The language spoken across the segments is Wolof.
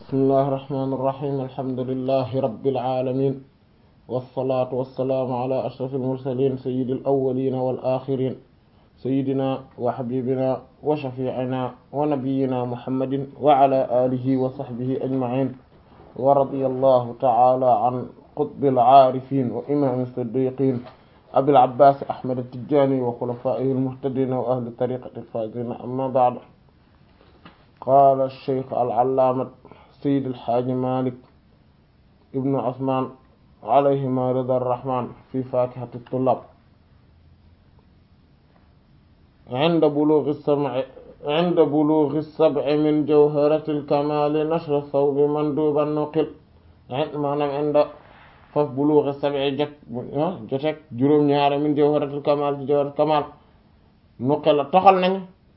bismillahi irrahmani irrahim alhamdulilahi rabilalamin walsalaatu walsalaamu ala ashraf almursalin sayidi alawalina walaxirin sayidina wa xabibina wa shafiicina wa nabiyina muhammadin wa ala alihi wa saxbihi ajmain wa radiya allahu taala an qutbi alcaarifin wa imam siddiqin abil abbas ahmad attijani wa xulafaihi almuhtadina wa ahli tariqati alfaizina amma baad qaala alcheikh alallaamat sayid alxaaji malik ibnu usman alayhima rida arrahman fi fakihati tullab inda bulughi sab'i inda bulughi sab'i min jawharati alkamali nashra thawbi manduban nuqil maanaam inda faf bulughi sab'i jot jotek juróom-ñaari min jawharati alkamal ci jawharati kamal nuqil la toxal nañ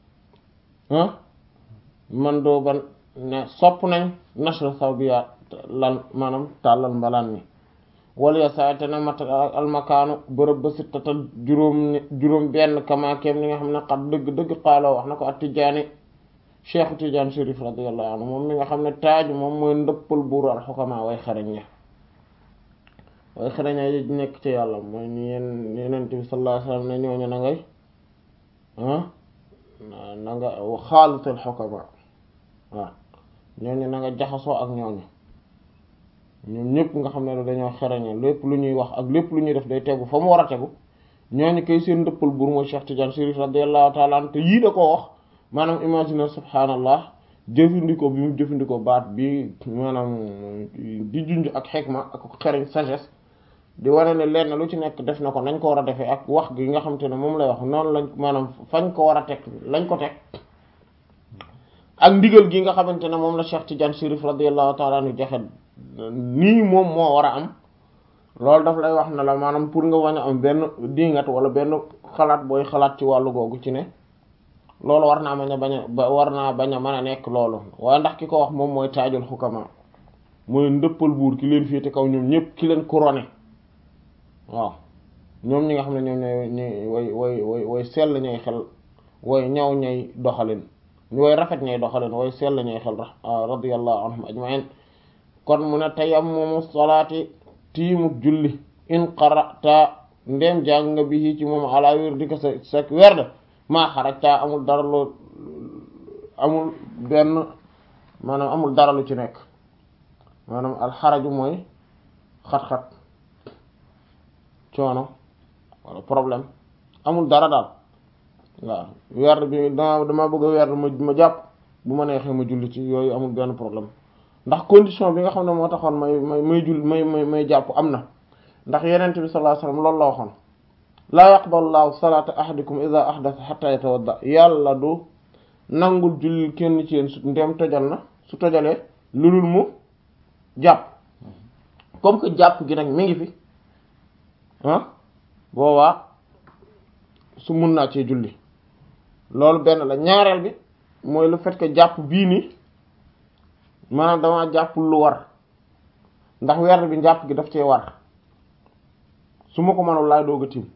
manduban ne sopp nañ nashra thawbi lan maanaam tàllal mbalaan mi wala ya saa te ne mat almakaanu bërëb ba sittata juróom juróom benn kamaakeem li nga xam ne xat dëgg-dëgg xaaloo wax na ko at tijaani cheikhu tidiane shérif radiallahu anhu moom mi nga xam ne taaju moom mooy ndëppal buuru al xukamaa way xarañ ya way xarañ ya yi nekk ci yàlla mooy ni yeen yenent bi sallallahu alayhi wasallam ne ñooñu na ngay ah na nga xaalital xukamaa waaw ñooñu na nga jaxasoo ak ñooñu ñoom ñëpp nga xam ne dañoo xereñe lépp lu ñuy wax ak lépp lu ñuy def day tegu fa mu war a tegu ñooñu koy seen ndëppal buur mooy Cheikh Tidiane Chérif radiyallahu ta'ala anhu te yii da koo wax maanaam imaginer subhaanallah jëfandikoo bi mu jëfandikoo baat bi maanaam di junj ak xekma ak xereñ sagesse di wane ne lenn lu ci nekk def na ko nañ ko war a defee ak wax gi nga xam te ne moom lay wax noonu lañ maanaam fañ ko war a teg lañ ko teg ak ndigal gi nga xamante ne moom la Cheikh Tidiane Chérif radiyallahu ta'ala anhu joxe nii moom moo war a am loolu daf lay wax ne la maanaam pour nga wañ a am benn dingat wala benn xalaat booy xalaat ci wàllu googu ci ne loolu war naa bañ a bañ a war naa bañ a mën a nekk loolu waaye ndax ki ko wax moom mooy taajul xukama mooy ndëppal buur ki leen féete kaw ñoom ñëpp ki leen couronné waaw ñoom ñi nga xam ne ñoom ñooy ñuy way way way way sell ñay xel way ñaw ñay doxalin way rafet ñay doxalin way sell ñay xel radiyallahu anhum ajma'in kon mu ne tayammumu salaati tiimuk julli in qara'ta ndem jàng nga bi ci moom ala wér di ko sa sa werd maa xarajta amul dara lu amul benn maanaam amul dara lu ci nekk maanaam alxaraju mooy xat-xat coono wala problème amul dara daal waaw werd bi dama dama bëgg a werd ma ma jàpp bu ma neexee ma julli ci yooyu amul benn problème ndax condition bi nga xam ne moo taxoon may may may jul may may may jàpp am na ndax yenente bi sallallahu alayhi wasallam loolu la waxoon laa yaqbalu llahu salata ahadikum idha ahdatha hatta yatawadda yàlla du nangul julli kenn ci yéen su ndem tojal na su tojalee lulul mu jàpp comme que jàpp gi nag mi ngi fi ah boobaa su mun naa cee julli loolu benn la ñaareel bi mooy le fait que jàpp bii nii maanaam dama jàpp lu war ndax werd bi njàpp gi daf cee war su ma ko mënul laay doog a tiim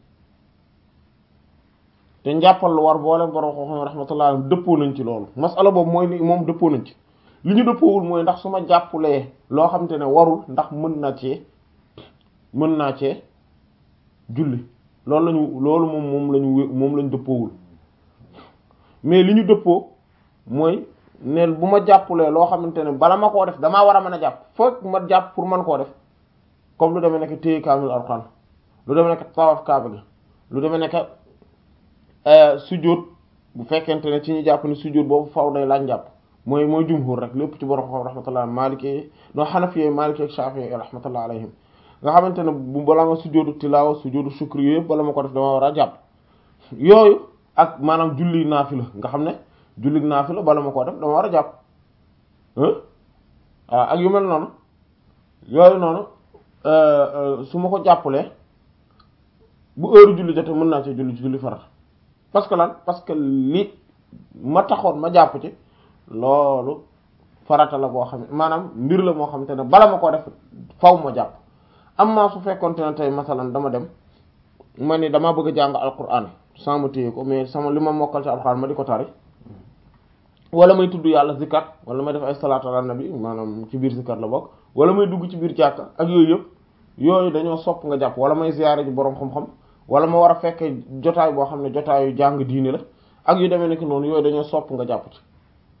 te njàppal lu war boole borom xam rahmatullah dëppoo nañ ci loolu masala boobu mooy li moom dëppoo nañ ci li ñu dëppoowul mooy ndax su ma jàppulee loo xam te ne warul ndax mën naa cee mën naa cee julli loolu lañu loolu moom moom lañu moom lañu dëppoowul mais li ñu dëppoo mooy neen bu ma jàppulee loo xamante ne bala ma koo def damaa war a mën a jàpp foog ma jàpp pour mën koo def comme lu demee nekk téye kaamil alxuraan lu demee nekk tawaf kaaba gi lu demee nekk sujjóot bu fekkente ne ci ñu jàpp ne sujjóot boobu faw day laaj jàpp mooy mooy jumhur rek lépp ci borom xam rahmatullah maliki no xanafi maliki ak shafi'i rahmatullah alayhim nga xamante ne bu bala ma sujjóotu tilaawa sujjóotu shukri yëpp bala ma ko def dama war a jàpp yooyu ak maanaam julli naafila nga xam ne jullit naa fi la bala ma koo def dama war a jàpp waaw ak yu mel noonu yooyu noonu su ma ko jàppalee bu heure julli jotee mën naa ci julli julli farat parce que lan parce que li ma taxoon ma jàpp ci loolu farata la boo xam ne maanaam mbir la moo xamante ne bala ma koo def faw ma jàpp am maa su fekkonte ne tey masalan dama dem ma ni dama bëgg a jàng alquran sans ma téye ko mais sama li ma mokkal ci alquran ma di ko tari wala may tudd yàlla zikar wala may def ay salaatu ala nabi maanaam ci biir zikar la bokk wala may dugg ci biir jàkka ak yooyu yëpp yooyu dañoo sopp nga jàpp wala may ziyaare ji boroom xam-xam wala ma war a fekkee jotaay boo xam ne jotaayu jàng diine la ak yu demee nekk noonu yooyu dañoo sopp nga jàpp ci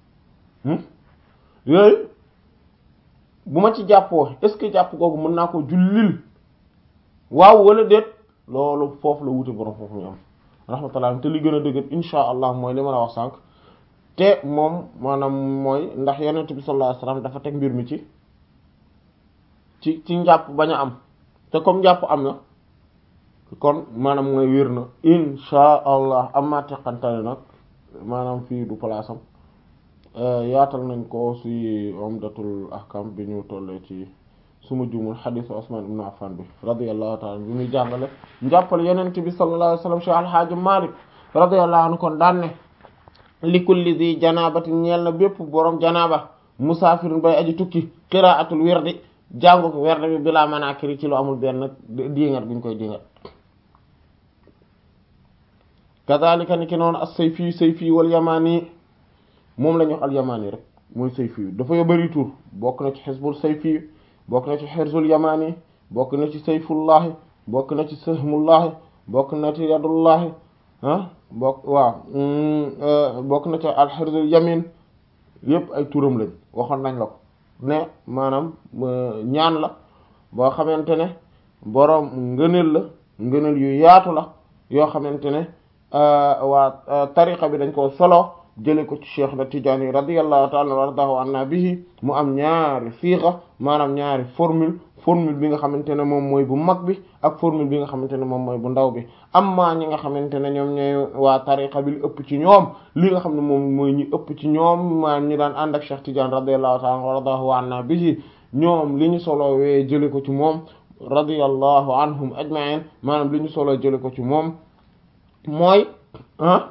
yooyu bu ma ci jàppoo est-ce que jàpp googu mën naa ko jullil waaw wala déet loolu foofu la wuute boroom foofu ñu am rahmatullah te li gën a dëgër insha allah mooy li ma la wax sànq te moom maanaam mooy ndax yonent bi sallallahu alayhi wasallam dafa teg mbir mi ci ci ci njàpp bañ a am te comme njàpp am na kon maanaam mooy wér na insha allah amma teqantale nag maanaam fii du place am yaatal nañ ko ci umdatul ahkam bi ñu tollee ci suma jumul xadisu Usman ibn Affan bi radiyallahu ta'ala bi muy jàngale njàppale yonent bi sallallahu alayhi wasallam Cheikh Alhaaji Malik radiyallahu anhu kon daan ne li kulli di janabatin ñeel na bépp borom janaba musaafirun bay aji tukki qira'atul wirdi jàngu ko werd bi bilaa manakiri ci lu amul benn diingat buñ koy diingat kadhalika ni ki noonu as-sayfi sayfi wal yamani moom la ñu wax al yamani rek mooy sayfi dafa bari tur bokk na ci xisbul sayfi bokk na ci xirzul yamani bokk na ci sayfullahi bokk na ci sahmullahi bokk na ci yadullahi ah bokk waaw bokk na ci al xirzul yamin yépp ay turam lañ waxoon nañ la ko ne maanaam ñaan la boo xamante ne boroom ngëneel la ngëneel yu yaatu la yoo xamante ne waa tariqa bi dañ ko solo jële ko ci cheikh na Tijaani radiyallahu ta'ala wardahu anna bihi mu am ñaari siixa maanaam ñaari formule formule bi nga xamante ne moom mooy bu mag bi ak formule bi nga xamante ne moom mooy bu ndaw bi amma ñi nga xamante ne ñoom ñooy waa tariqa bi li ëpp ci ñoom li nga xam ne moom mooy ñi ëpp ci ñoom maanaam ñi daan ànd ak cheikh Tidiane radiyallahu ta'ala wardahu anna bihi ñoom li ñu solo wee jële ko ci moom radiyallahu anhum ajma'in maanaam li ñu solo jële ko ci moom mooy ah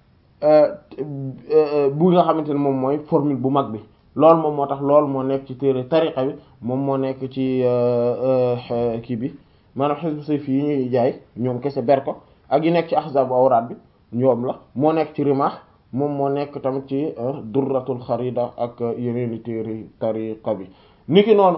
bu nga xamante ne moom mooy formule bu mag bi loolu moom moo tax loolu moo nekk ci téere tariqa bi moom moo nekk ci kii bi maanaam xisbu sayfi yi ñuy jaay ñoom kese ber ko ak yi nekk ci ahzab awraat bi ñoom la moo nekk ci rimaax moom moo nekk tamit ci durratul xarida ak yeneeni téere tariqa bi niki noonu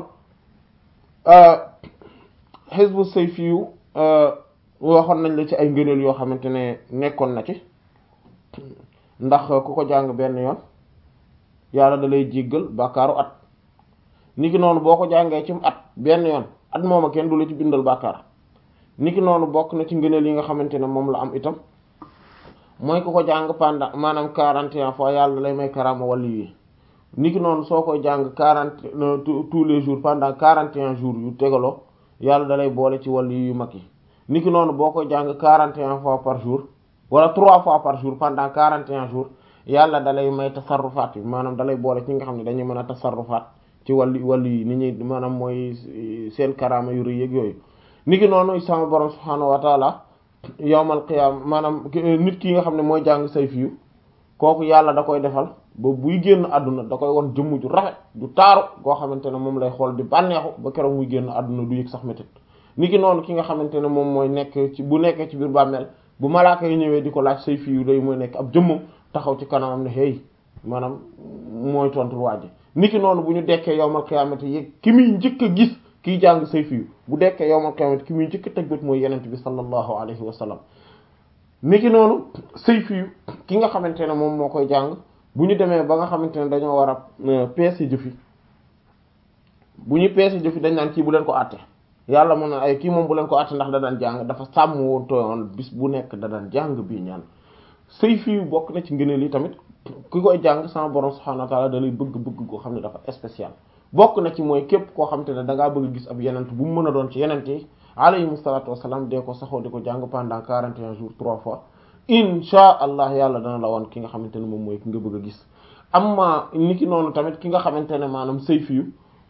xisbu sayfi yu waxoon nañ la ci ay ngëneel yoo xamante ne nekkoon na ci ndax ku ko jàng benn yoon yàlla da lay jéggal bàkkaaru at niki noonu boo ko jàngee ci at benn yoon at mooma kenn du la ci bindal bàkkaar niki noonu bokk na ci ngëneel yi nga xamante ne moom la am itam mooy ku ko jàng pendant maanaam quarante et un fois yàlla da lay may karama wàllu yi niki noonu soo koy jàng quarante tous les jours pendant quarante et un jours yu tegaloo yàlla da lay boole ci wàllu yu mag yi niki noonu boo koy jàng quarante et un fois par jour wala trois fois par jour pendant quarante et un jours yàlla dalay may tasarrufaat yi maanaam dalay boole ci nga xam ne dañuy mën a tasarrufaat ci wàllu wàllu yi ni ñuy maanaam mooy seen karaama yu rëy ak yooyu niki noonu sama borom subhaanahu wa taala yawmal qiyaama maanaam nit ki nga xam ne mooy jàng sayfi yu kooku yàlla da koy defal ba buy génn àdduna da koy won jëmm ju rafet ju taaru goo xamante ne moom lay xool di bànneexu ba keroog muy génn àdduna du yëg sax métit niki noonu ki nga xamante ne moom mooy nekk ci bu nekkee ci biir bàmmeel bu malaaka yi ñëwee di ko laaj sayfi yu day mooy nekk ab jëmmam taxaw ci kanamam ne hey maanaam mooy tontul waaji niki noonu bu ñu dekkee yowmal qiyaamati yi ki muy njëkk a gis kiy jàng sayfi yu bu dekkee yowmal qiyaamati ki muy njëkk a teg bët mooy yenent bi sallallahu alayhi wa sallam niki noonu sayfi yu ki nga xamante ne moom moo koy jàng bu ñu demee ba nga xamante ne dañoo war a peese jëfi bu ñu peese jëfi dañ naan kii bu leen ko àtte yàlla mën na ay kii moom bu leen ko àtte ndax da daan jàng dafa sàmm woon tooyoon bis bu nekk da daan jàng bii ñaan sayfi yu bokk na ci ngëneel yi tamit ki koy jàng sama borom subhanahu wa ta'ala da lay bëgg-bëgg koo xam ne dafa spécial bokk na ci mooy képp koo xam te ne da ngaa bëgg gis ab yenent bu mu mën a doon ci yenent yi alayhimu salaatu wassalaam dee ko saxoo di ko jàng pendant 41 jours trois fois insha allah yàlla dana la woon ki nga xamante ne moom mooy ki nga bëgg a gis amma ni ki noonu tamit ki nga xamante ne maanaam sayfi yu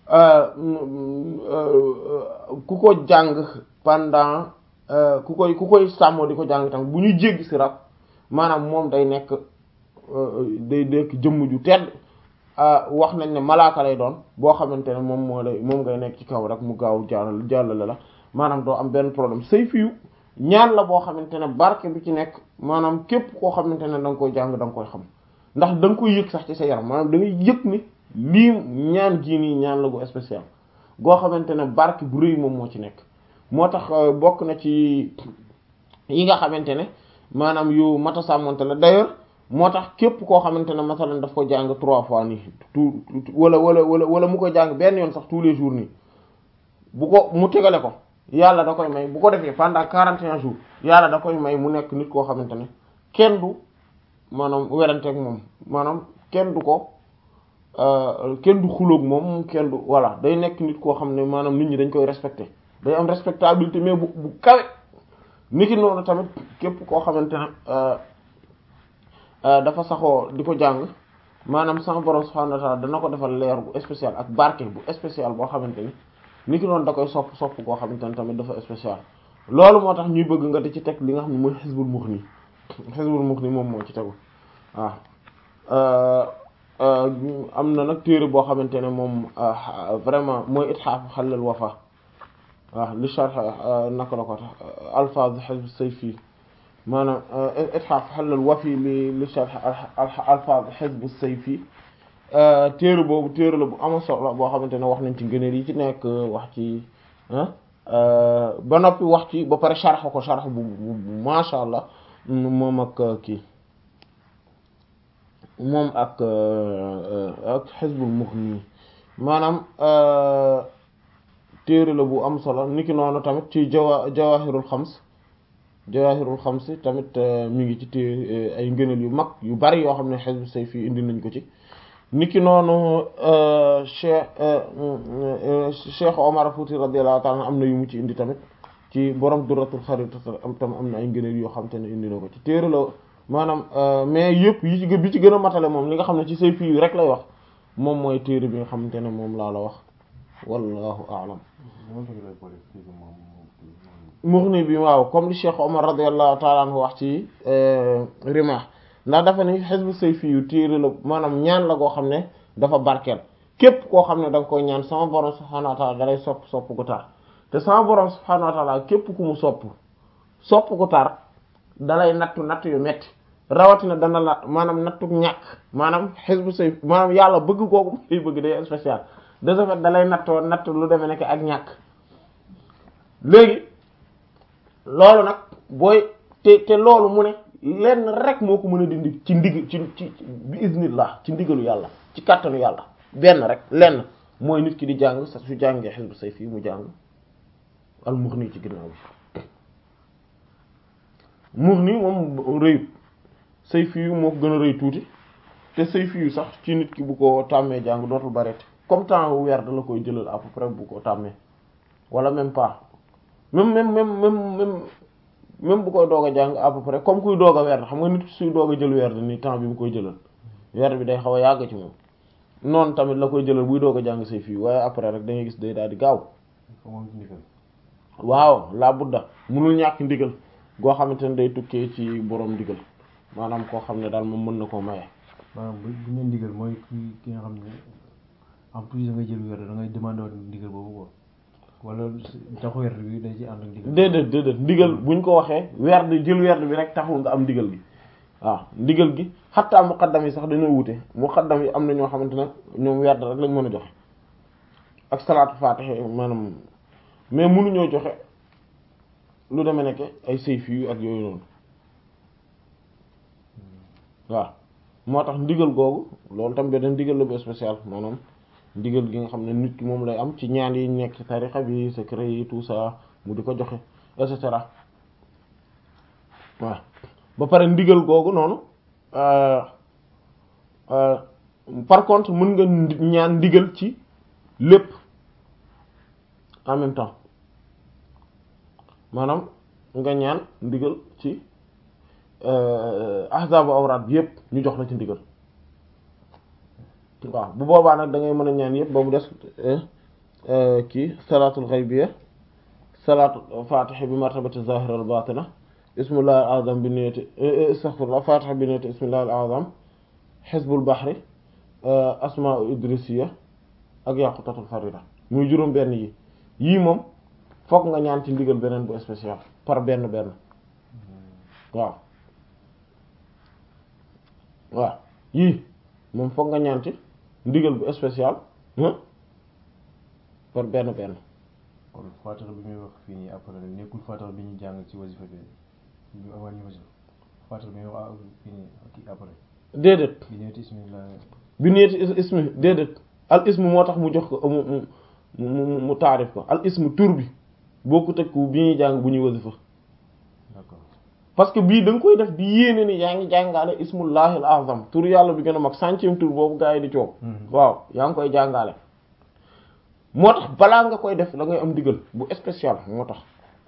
ku ko jàng pendant ku koy ku koy sàmmoo di ko jàng tamit bu ñuy jéggi si rab maanaam moom day nekk day nekk jëmm ju tedd wax nañ ne malaaka lay doon boo xamante ne moom moo lay moom ngay nekk ci kaw rek mu gaaw jàllal jàllale la maanaam doo am benn problème sayfi yu ñaan la boo xamante ne barke bi ci nekk maanaam képp koo xamante ne da nga koy jàng da nga koy xam ndax da nga koy yëg sax ci sa yaram maanaam da ngay yëg ni lii ñaan gii nii ñaan la gu spécial goo xamante ne barke bu rëy moom moo ci nekk moo tax bokk na ci yi nga xamante ne maanaam yu mata sàmmonte la d'ailleurs moo tax képp koo xamante ne masalan daf ko jàng trois fois nii tout wala wala wala wala mu ko jàng benn yoon sax tous les jours nii bu ko mu tegale ko yàlla da koy may bu ko defee pendant quarante et un jours yàlla da koy may mu nekk nit koo xamante ne kenn du maanaam weranteeg moom maanaam kenn du ko kenn du xuloog moom kenn du voilà day nekk nit koo xam ne maanaam nit ñi dañ koy respecté day am respectabilité mais bu bu kawe niki noonu tamit képp koo xamante ne dafa saxoo di ko jàng maanaam sama borom subhanahu wa ta'ala dana ko defal leer bu spécial ak barke bu spécial boo xamante ni niki noonu da koy sopp sopp koo xamante ne tamit dafa spécial loolu moo tax ñuy bëgg nga di ci teg li nga xam ne mooy xisbul muxni xisbul muxni moom moo ci tegu waaw am na nag téere boo xamante ne moom vraiment mooy itxaaf xalal wafa waaw li sharh naka la ko tax alfaaz xisb sayfi maanaam itxaaf xalal wafi li li sharh alfaaz xisb sayfi téere boobu téere la bu ama solo boo xamante ne wax nañ ci ngëneel yi ci nekk wax ci ba noppi wax ci ba pare sharh ko sharh bu masha Allah moom ak kii moom ak ak xisbul mughni maanaam téere la bu am solo niki noonu tamit ci jawa jawahirul xams jawahirul xams tamit mi ngi ci té ay ngëneel yu mag yu bari yoo xam ne xisbu sayfi indi nañ ko ci niki noonu cheikh cheikh Omar Fouti radiyallahu ta'ala am na yu mu ci indi tamit ci borom duratul xarit am tam am na ay ngëneel yoo xam te ne indi na ko ci téere la maanaam mais yëpp yi ci bi ci gën a matale moom li nga xam ne ci say fii rek lay wax moom mooy téere bi nga xamante ne moom laa la wax wallahu a'lam mughni bi waaw comme li Cheikh Omar radiyallahu ta'ala anhu wax ci Rimah ndax dafa ni hizbu sayfi yu téere la maanaam ñaan la goo xam ne dafa barkeel képp koo xam ne da nga koy ñaan sama borom subhanahu wa ta'ala dalay sopp sopp gu tar te sama borom subhanahu wa ta'ala képp ku mu sopp sopp gu tar dalay nattu nattu yu metti rawatina dana la maanaam nattu ñàkk maanaam xisbu say maanaam yàlla bëgg kooku lay bëgg day spécial de ce fait dalay nattoo natt lu demee nekk ak ñàkk léegi loolu nag booy te te loolu mu ne lenn rek moo ko mën a dindi ci ndig ci ci bi iznillah ci ndigalu yàlla ci kàttanu yàlla benn rek lenn mooy nit ki di jàng sa su jàngee xisbu say fii mu jàng al mughni ci ginnaaw bi mughni moom rëyut sayfi yu moo ko gën a rëy tuuti te sayfi yu sax ci nit ki bu ko tàmmee jàng dootul bareeti comme temps weer da la koy jëlal à peu près bu ko tàmmee wala même pas même même même même même même bu koy doog a jàng à peu près comme kuy doog a weer xam nga nit suy doog a jël weer ni temps bi mu koy jëlal weer bi day xaw a yàgg ci moom noonu tamit la koy jëlal buy doog a jàng sayfi yu waaye après rek da ngay gis day daal di gaaw waaw laa budda munul ñàkk ndigal goo xamante ne day tukkee ci borom ndigal maanaam koo xam ne daal moom mën na koo maye. maanaam bu bu ñu ndigal mooy ki ki nga xam ne en plus da ngay jël weer da ngay demandé woon ndigal boobu quoi wala taxu weer bi day ci ànd ak ndigal. déedéet déedéet ndigal buñ ko waxee weer di jël weer bi rek taxul nga am ndigal gi waaw ndigal gi xattaa muqaddam yi sax dañoo wute muqaddam yi am na ñoo xamante ne ñoom weer rek lañ mën a joxe ak salaatu faatiha maanaam mais mënuñoo joxe lu demee nekk ay sayfi yu ak yooyu noonu. waaw moo tax ndigal googu loolu tam beneen ndigal la bu spécial maanaam ndigal gi nga xam ne nit ki moom lay am ci ñaan yi nekk ci tarixa bi secret yi tout ça mu di ko joxe et cetera waaw ba pare ndigal googu noonu par contre mën nga ñaan ndigal ci lépp en même temps maanaam nga ñaan ndigal ci ahzabu awraat bi yëpp ñu jox la ci ndigal waaw bu boobaa nag da ngay mën a ñaan yëpp ba mu des kii salaatul ghaybiyya salaatul fatiha bi martabati zahir al batina ismullahi al azam bi niyyati astaghfirullah fatiha bi niyyati ismullahi al azam hizbul bahri asma'u idrisiya ak yaqutatul farida muy juróom benn yi yii moom fokk nga ñaan ci ndigal beneen bu spécial par benn benn waaw waaw yii moom foog nga ñaan ci ndigal bu spécial par benn benn kon faatixa bi muy wax fii nii après nekkul faatixa bi ñu jàng ci wasifa bi ñu avant ñu wasifa faatixa bi muy wax fii nii kii après déedéet bi neeti bismillah bi neeti ismi déedéet al ismu moo tax mu jox ko mu mu mu mu taarif ko al ismu tur bi boo ko tëkku bi ñuy jàng bu ñuy wasifa d'accord parce que bii da nga koy def di yéene ni yaa ngi jàngaale ismullahil azam tur yàlla bi gën a mag centième tur boobu gaa yi di coow waaw yaa ngi koy jàngaale moo tax balaa nga koy def da ngay am digal bu spécial moo tax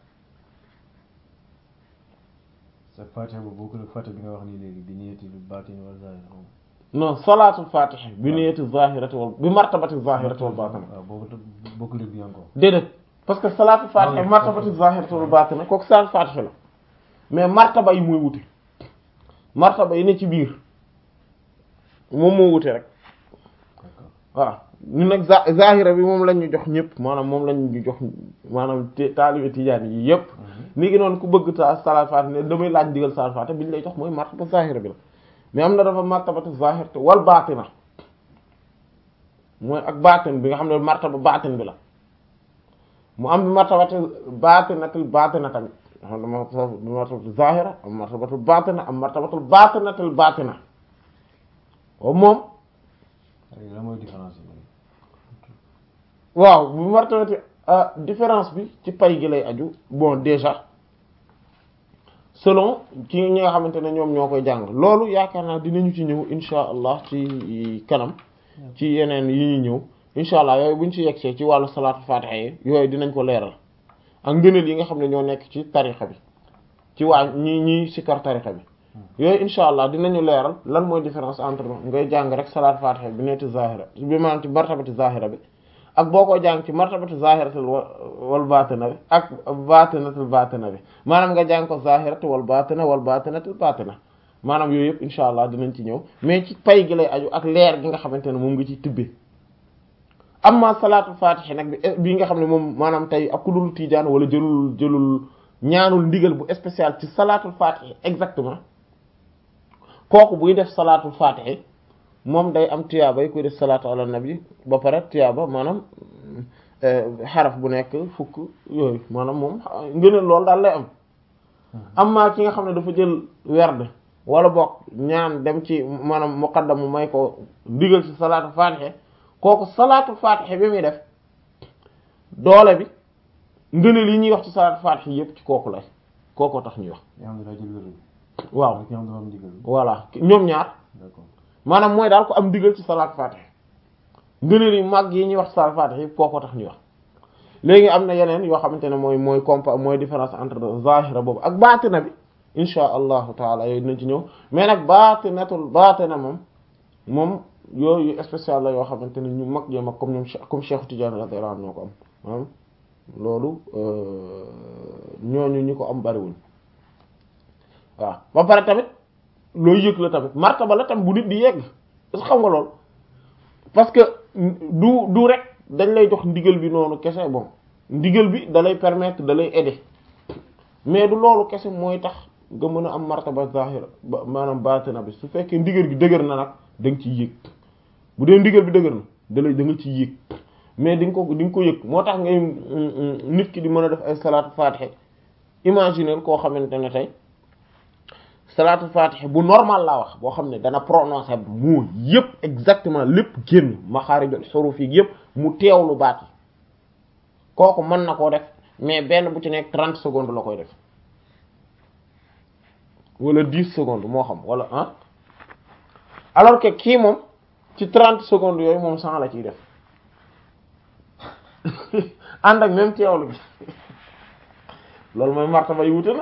sa faatixa boobu boo ko faatixa bi nga wax nii léegi bi neeti lu baatin wala zahir non salaatul fatiha bi niyati zahirati wal bi martabati zahirati wal batina waaw boobu tam bokkul ak bi encore déedéet parce que salaatul fatiha bi martabati zahirati wal batina kooku salaatul fatiha la mais martaba yi mooy wute martaba yi ne ci biir moom moo wute rek d'accord waaw ñun nag za zahira bi moom lañ ñu jox ñëpp maanaam moom lañ ñu jox maanaam te taalibe tijaan yi yëpp ni ngi noonu ku bëgg ta salaatul fatiha ne damay laaj digal salaatul fatiha bi ñu lay jox mooy martaba zahira bi la mais am na dafa martabatu zahir te wal baatina mooy ak baatin bi nga xam ne martaba baatin bi la mu am bi martabatu baatinatul baatina tamit xam ne martabatu zahira am martabatu baatina am martabatul baatinatul baatina waaw moom léegi lan mooy différence yi waaw bu martabati différence bi ci pay gi lay aju bon déjà selon ci ñi nga xamante ne ñoom ñoo koy jàng loolu yaakaar naa dinañu ci ñëw insha allah ci kanam ci yeneen yi ñuy ñëw insha allah yooyu buñ ci yegsee ci wàllu salaatu fatiha yi yooyu dinañ ko leeral ak ngëneel yi nga xam ne ñoo nekk ci tarixa bi ci waa ñi ñi sikkar tarixa bi yooyu insha allah dinañu leeral lan mooy différence entre ngay jàng rek salaatu fatiha bi neeti zahira bi maanaam ci martabati zahira bi ak boo ko jàng ci martabati zahiratul wal batina bi ak batinatul batina bi maanaam nga jàng ko zahiratu wal batina wal batinatul batina maanaam yooyu yëpp insha allah dinañ ci ñëw mais ci pay gi lay aju ak leer gi nga xamante ne moom nga ciy tibbee amma salaatul fatihi nag bi bii nga xam ne moom maanaam tey ak ku dul tiijaan wala jëlul jëlul ñaanul ndigal bu spécial ci salaatul fatihi exactement kooku buy def salaatul fatihi moom day am tiyaaba yi koy def salaatu ala nabi ba pare tiyaaba maanaam xaraf bu nekk fukk yooyu maanaam moom ngëneel loolu daal lay am amma ki nga xam ne dafa jël werd wala bokk ñaan dem ci maanaam muqaddam mu may ko digal ci salaatu fatiha kooku salaatu fatiha bi muy def doole bi ngëneel yi ñuy wax ci salaatu fatiha yépp ci kooku lay kookoo tax ñuy wax nga xam ne daa jël wér bi waaw ki nga xam ne dafa am ndigal voilà ñoom ñaar d'accord maanaam mooy daal ko am digal ci salaat fatiha ngëneel yi mag yi ñuy wax salaat fatiha yi kooko tax ñuy wax léegi am na yeneen yoo xamante ne mooy mooy compa mooy différence entre zahira boobu ak baatina bi insha allahu taala yooyu dinañ ci ñëw mais nag baatinatul baatina moom moom yooyu spécial la yoo xamante ne ñu mag yee mag comme ñoom comme Cheikh Tidiane radiyallahu anhu ñoo ko am maanaam loolu ñooñu ñi ko am bariwuñ waaw ba pare tamit looy yëg la tamit martaba la tamit bu nit di yegg est xam nga lool parce que du du rek dañ lay jox ndigal bi noonu kese bon ndigal bi da lay permettre da lay aider mais du loolu kese mooy tax nga mën a am martaba zahira ba maanaam baatina bi su fekkee ndigal bi dëgër na nag da nga ciy yëg bu dee ndigal bi dëgër na da lay da nga ciy yëg mais di nga ko di nga ko yëg moo tax ngay nit ki di mën a def ay salaatu fatiha imaginer koo xamante ne tey salaatu fatiha bu normal laa wax boo xam ne dana prononcer moo yëpp exactement lépp génn maxaarijul xuruf yi yëpp mu teewlu baat yi kooku mën na koo def mais benn bu ci nekk trente secondes la koy def wala dix secondes moo xam wala ah alors que kii moom ci trente secondes yooyu moom cent la ciy def ànd ak même teewlu bi loolu mooy martaba yi wute na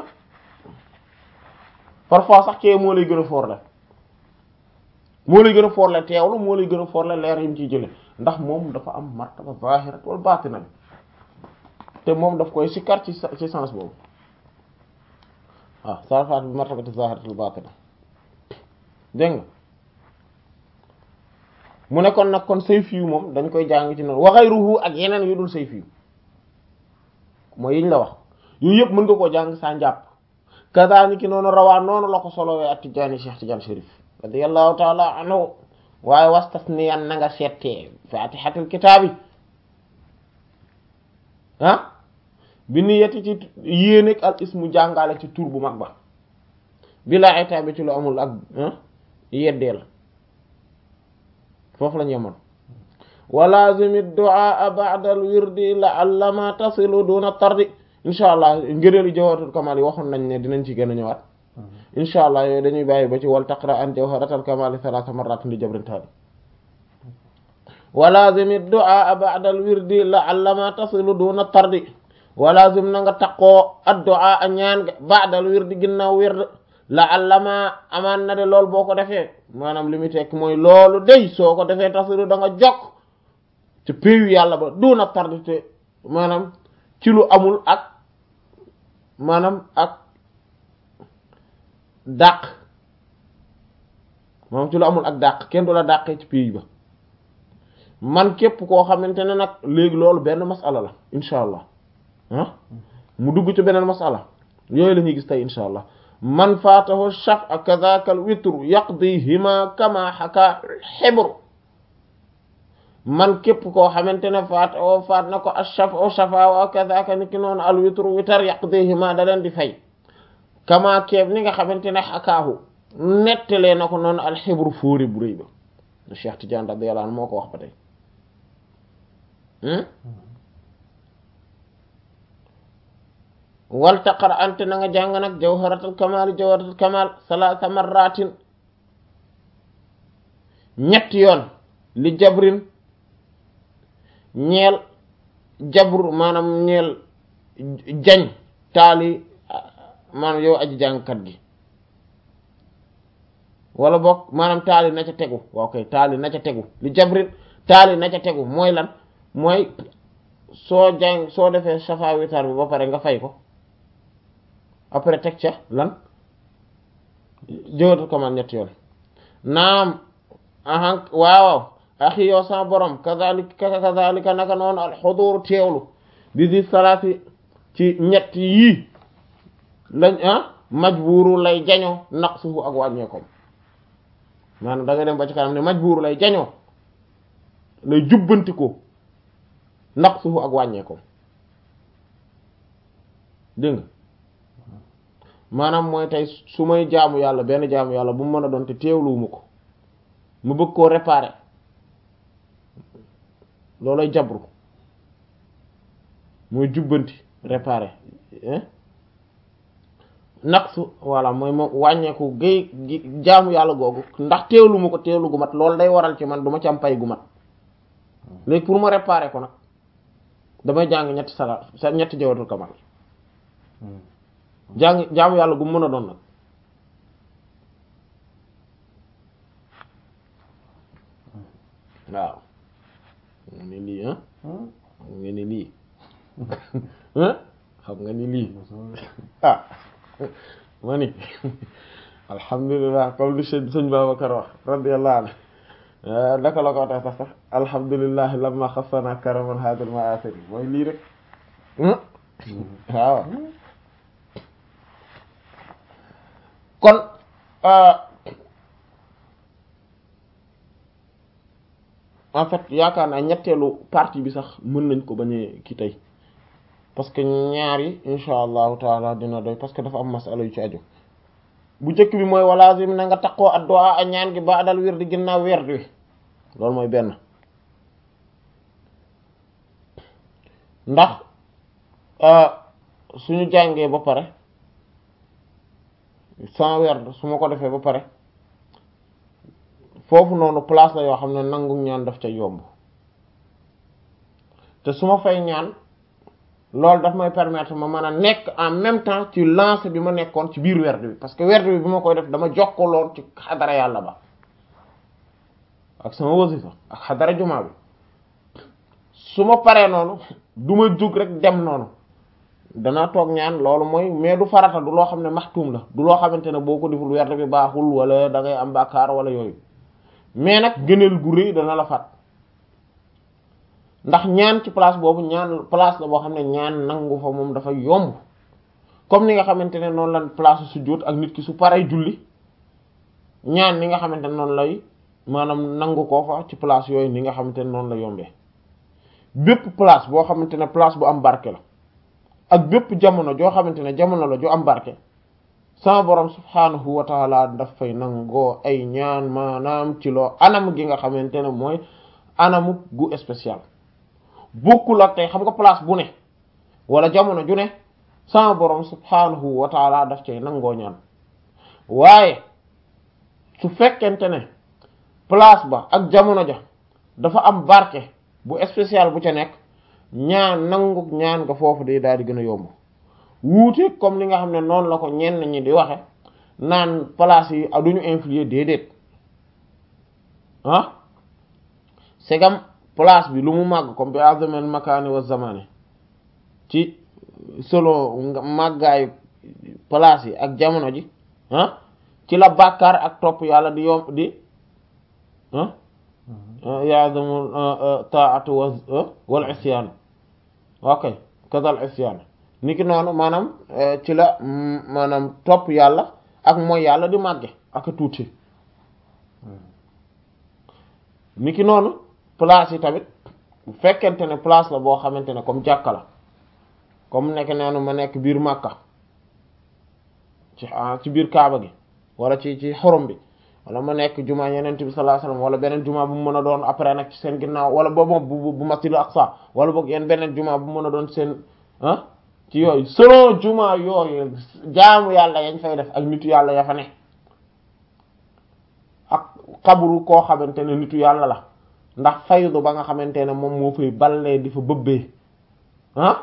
parfois sax kee moo lay gën a foor la moo lay gën a foor la teewlu moo lay gën a foor la leer yi mu ciy jële ndax moom dafa am martaba zahirat wal batina bi te moom daf koy sikkar ci ci sens boobu waaw sarfaat bi martabati zahirat wal batina dégg nga mu ne kon nag kon sayf yu moom dañ koy jàng ci noonu wa ghayruhu ak yeneen yu dul sayf yu mooy yiñ la wax yooyu yëpp mën nga koo jàng saa njàpp kazaani ki noonu rawaa noonu la ko solowee ak Tijaani Cheikh Tidiane Chérif radiyallahu taala anhu waaye wastasniyan na nga settee fatihatul kitaabi ah bi niyati ci yéenek al ismu jàngale ci tur bu mag ba bila itaabi ci lu amul ak yeddeel foofu lañ yemoon wa lazimi du'a ba'da al wirdi la'alla ma tasilu duna tardi insha allah ngëneelu jawharatul kamal yi waxoon nañ ne dinañ ci gën a ñëwaat insha allah yooyu dañuy bàyyi ba ci wal taqra an jawharatul kamal thalatha marratin li jabrin taali wa lazimi du'a ba'da al wirdi la'alla ma tasilu duna tardi wa lazim na nga taqoo ad-du'a a ñaan ga ba'da al wirdi ginnaaw wird la'alla ma amaan na de loolu boo ko defee maanaam li muy tekk mooy loolu day soo ko defee tasilu da nga jokk ci péeyu yàlla ba duna tardi te maanaam ci lu amul ak maanaam ak dàq maanaam ci lu amul ak dàq kenn du la dàqee ci pays ba man képp koo xamante ne nag léegi loolu benn masala la insha allah ah mu dugg ci beneen masala yooyu la ñuy gis tey insha allah man faatahu shaf a kadaka al witru yaqdihima kama xaka xibru man képp koo xamante ne faat o faat na ko ashaf o shafa wa kadaka ni ki noonu al witru witar yaqdihima da leen di fay kama keeb ni nga xamante ne xakaahu nettalee na ko noonu al xibru fóori bu rëy ba Cheikh Tidiane radiyallahu anhu moo ko wax ba tey wal taqar ante na nga jàng nag jawharatul kamal jawharatul kamal salaasa marratin ñetti yoon li jabrin ñeel jabru maanaam ñeel jañ taali maanaam yow aji jàngkat gi wala boog maanaam taali na ca tegu waaw kay taali na ca tegu li jabrin taali na ca tegu mooy lan mooy soo jàng soo defee safa witar bi ba pare nga fay ko après teg ca lan jëwatu kamal ñetti yoon naam ahan waaw axi yow sa borom kazalika kazalika naka noonu alxudur teewlu bi di salaati ci ñett yii lañ ah majbuuru lay jañoo naqsuhu ak wàññeekom maanaam da nga dem ba ci kanam ne majbuuru lay jañoo lay jubbanti ko naqsuhu ak wàññeekom dégg nga maanaam mooy tey su may jaamu yàlla benn jaamu yàlla bu mu mën a doon te teewluwuma ko mu bëgg koo réparer loolay jabru mooy jubbanti réparer naqsu voilà mooy moom wàññeeku gay jaamu yàlla googu ndax teewlu ma ko teewlu gu mat loolu day waral ci man du ma ci am pay gu mat léegi pour ma réparer ko nag damay jàng ñetti salaat sa ñetti jawatul kamal jàng jaamu yàlla gu mën a doon nag waaw nga ni lii ah xam nga ni lii xam nga ni lii ah ma ni alhamdulilah comme li sëñ sëñ Babacar wax radiyallahu anhu naka la ko tax sax sax alhamdulilah lamma xassana karaman hadal maasiri mooy lii rek waaw kon en fait yaakaar naa ñetteelu partie bi sax mën nañ ko bañee ki tey parce que ñaar yi insha allahu taala dina doy parce que dafa am masala yu ci aju bu njëkk bi mooy walazim na nga taqoo addu'a a ñaan gi ba dal wér di ginnaaw weer wi loolu mooy benn ndax suñu jàngee ba pare sans werd su ma ko defee ba pare foofu noonu place la yoo xam ne nangu ñaan daf ca yomb te su ma fay ñaan loolu daf may permettre ma mën a nekk en même temps ci lancé bi ma nekkoon ci biir werd bi parce que werd bi bi ma koy def dama jokkaloon ci xadara yàlla ba ak sama wasifa ak xadara jumaa bi su ma paree noonu du ma jug rek dem noonu danaa toog ñaan loolu mooy mais du farata du loo xam ne maxtuum la du loo xamante ne boo ko deful werd bi baaxul wala da ngay am bàkkaar wala yooyu mais nag gëneel gu rëy dana la fat ndax ñaan ci place boobu ñaan place la boo xam ne ñaan nangu fa moom dafa yomb comme ni nga xamante ne noonu la place sujjóot ak nit ki su paree julli ñaan ni nga xamante ne noonu lay maanaam nangu ko fa ci place yooyu ni nga xamante ne noonu la yombee bépp place boo xamante ne place bu am barke la ak bépp jamono joo xamante ne jamono la ju am barke sama borom subhaanahu wa taala daf fay nangoo ay ñaan maanaam ci loo anam gi nga xamante ne mooy anamu gu spécial bokkul ak tey xam nga place bu ne wala jamono ju ne sama borom subhaanahu wa taala daf cay nangoo ñaan waaye su fekkente ne place ba ak jamono ja dafa am barke bu spécial bu ca nekk ñaan nangu ñaan nga foofu day daal di gën a yomb wuute comme li nga xam ne noonu la ko ñenn ñi di waxe naan place yi duñu influer déedéet ah segam place bi lu mu màgg comme bi azamel makaani wa zamani ci solo màggaayu place yi ak jamono ji ah ci la bàkkaar ak topp yàlla di yomb di ah yaadamu taatu wa wal isyaan ok kadal isyaan niki noonu maanaam ci la maanaam topp yàlla ak mooy yàlla di màgge ak tuuti niki noonu place yi tamit bu fekkente ne place la boo xamante ne comme jàkka la comme nekk noonu ma nekk biir Makka ci ci biir Kaaba gi wala ci ci xorom bi wala ma nekk jumaa yeneen bi sallallahu alayhi wasallam wala beneen jumaa bu mu mën a doon après nag ci seen ginnaaw wala boobu bu bu masjidul aqsa wala boog yenn beneen jumaa bu mu mën a doon seen ah ci yooyu selon jumaa yooyu jaamu yàlla yañ fay def ak nitu yàlla ya fa ne ak xabru koo xamante ne nitu yàlla la ndax faydu ba nga xamante ne moom moo fay ballee di fa bëbbee ah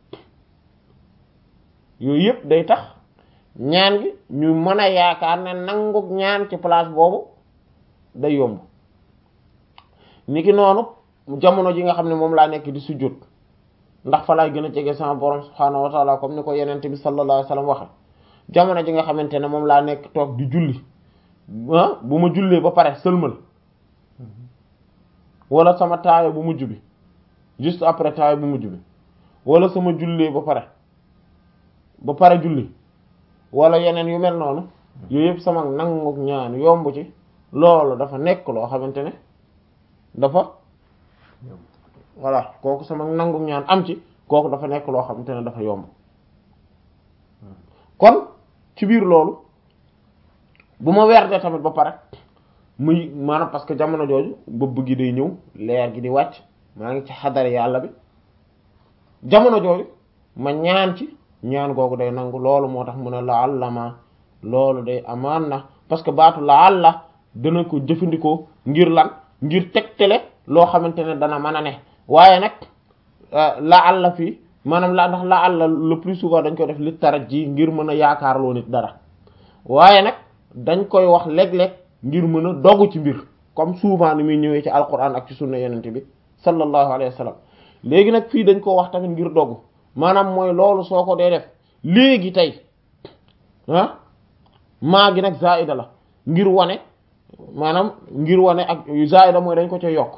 yooyu yëpp day tax ñaan gi ñu mën a yaakaar ne nanguk ñaan ci place boobu day yomb niki noonu jamono ji nga xam ne moom laa nekk di sujjóot ndax fa laay gën a jege sama borom subhaanahu wa taala comme ni ko yenente bi sallallahu alayhi wasallam waxe jamono ji nga xamante ne moom laa nekk toog di julli ah bu ma jullee ba pare sëlmal wala sama taaya bu mujj bi juste après taaya bu mujj bi wala sama jullee ba pare ba pare julli wala yeneen yu mel noonu yooyu yëpp sama nanguk ñaan yomb ci loolu dafa nekk loo xamante ne dafa voilà kooku sama nanguk ñaan am ci kooku dafa nekk loo xamante ne dafa yomb kon ci biir loolu bu ma werde tamit ba pare muy maanaam parce que jamono jooju bëbb gi day ñëw leer gi di wàcc maa ngi ci xadar yàlla bi jamono jooju ma ñaan ci ñaan googu day nangu loolu moo tax mu ne la allama loolu day amaan na parce que baatu la alla dana ko jëfandikoo ngir lan ngir tegtale loo xamante ne dana mën a ne waaye nag la alla fii maanaam la ndax la alla le plus souvent dañ koy def li taraj ji ngir mën a yaakaarloo nit dara waaye nag dañ koy wax léeg-léeg ngir mën a dogu ci mbir comme souvent ni muy ñëwee ci alquran ak ci sunna yenente bi sallallahu alayhi wa sallam léegi nag fii dañ ko wax tamit ngir dogu maanaam mooy loolu soo ko dee def léegi tey ah maa gi nag zaida la ngir wane maanaam ngir wane ak zaida mooy dañ ko ca yokk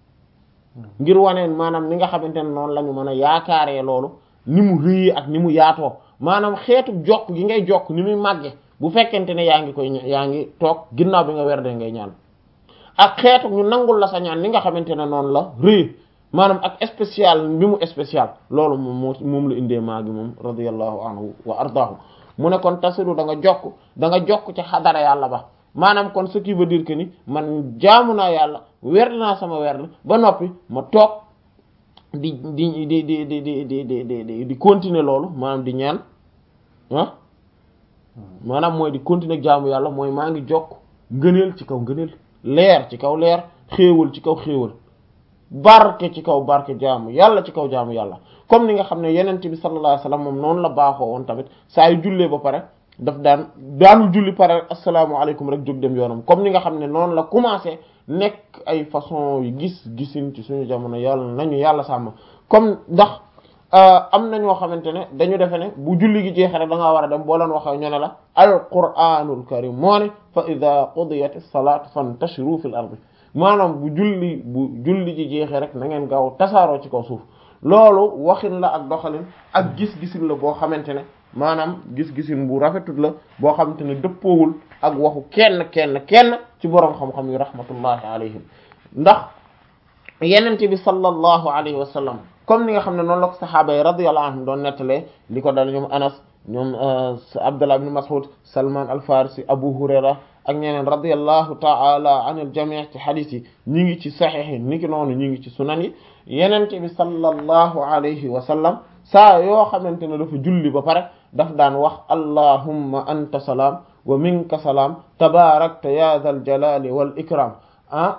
ngir wane maanaam ni nga xamante ne noonu la ñu mën a yaakaaree loolu ni mu rëyee ak ni mu yaatoo maanaam xeetu jokk gi ngay jokk ni muy màgge bu fekkente ne yaa ngi koy yaa ngi toog ginnaaw bi nga werde ngay ñaan ak xeetu ñu nangul la sa ñaan ni nga xamante ne noonu la rëy maanaam ak spécial bi mu spécial loolu moom moo moom la indee maa gi moom radiyallahu anhu wa ardaahu mu ne kon tasiru da nga jokk da nga jokk ci xadara yàlla ba maanaam kon ce qui veut dire que ni man jaamu naa yàlla werd naa sama werd ba noppi ma toog di di di di di di di di di di continuer loolu maanaam di ñaan ah maanaam mooy di continuer jaamu yàlla mooy maa ngi jokk ngëneel ci kaw ngëneel leer ci kaw leer xéewal ci kaw xéewal barke ci kaw barke jaamu yàlla ci kaw jaamu yàlla comme ni nga xam ne yenent bi sallallahu alayhi wasallam moom noonu la baaxoo woon tamit saa yu jullee ba pare daf daan daanul julli pare asalaamaaleykum rek jóg dem yoonam comme ni nga xam ne noonu la commencé nekk ay façon yu gis gisin ci suñu jamono yàlla nañu yàlla sàmm comme ndax am na ñoo xamante ne dañu defe ne bu julli gi jeexee rek da ngaa war a dem boo leen waxee ñu ne la alquranul karim moo ne fa ida qudiyat as-salat fantashiru fil ardi maanaam bu julli bu julli ji jeexee rek na ngeen gaaw tasaaroo ci kaw suuf loolu waxin la ak doxalin ak gis-gisin la boo xamante ne maanaam gis-gisin bu rafetut la boo xamante ne dëppoowul ak waxu kenn kenn kenn ci boroom xam-xam yi rahmatullahi alayhim ndax yenente bi sallallahu alayhi wa sallam comme ni nga xam ne noonu la ko saxaaba yi radiyallahu anhum doon nettalee li ko dal ñoom anas ñoom abdullah ibn mas'ud salman al farisi abu hurayra ak ñeneen radiyallahu ta'ala anil jami' ci hadith yi ñi ngi ci sahih yi ni ki noonu ñi ngi ci sunan yi yenente bi sallallahu alayhi wa sallam saa yoo xamante ne dafa julli ba pare daf daan wax allahumma anta salaam wa minka salaam tabarakta ya dhal jalali wal ikram ah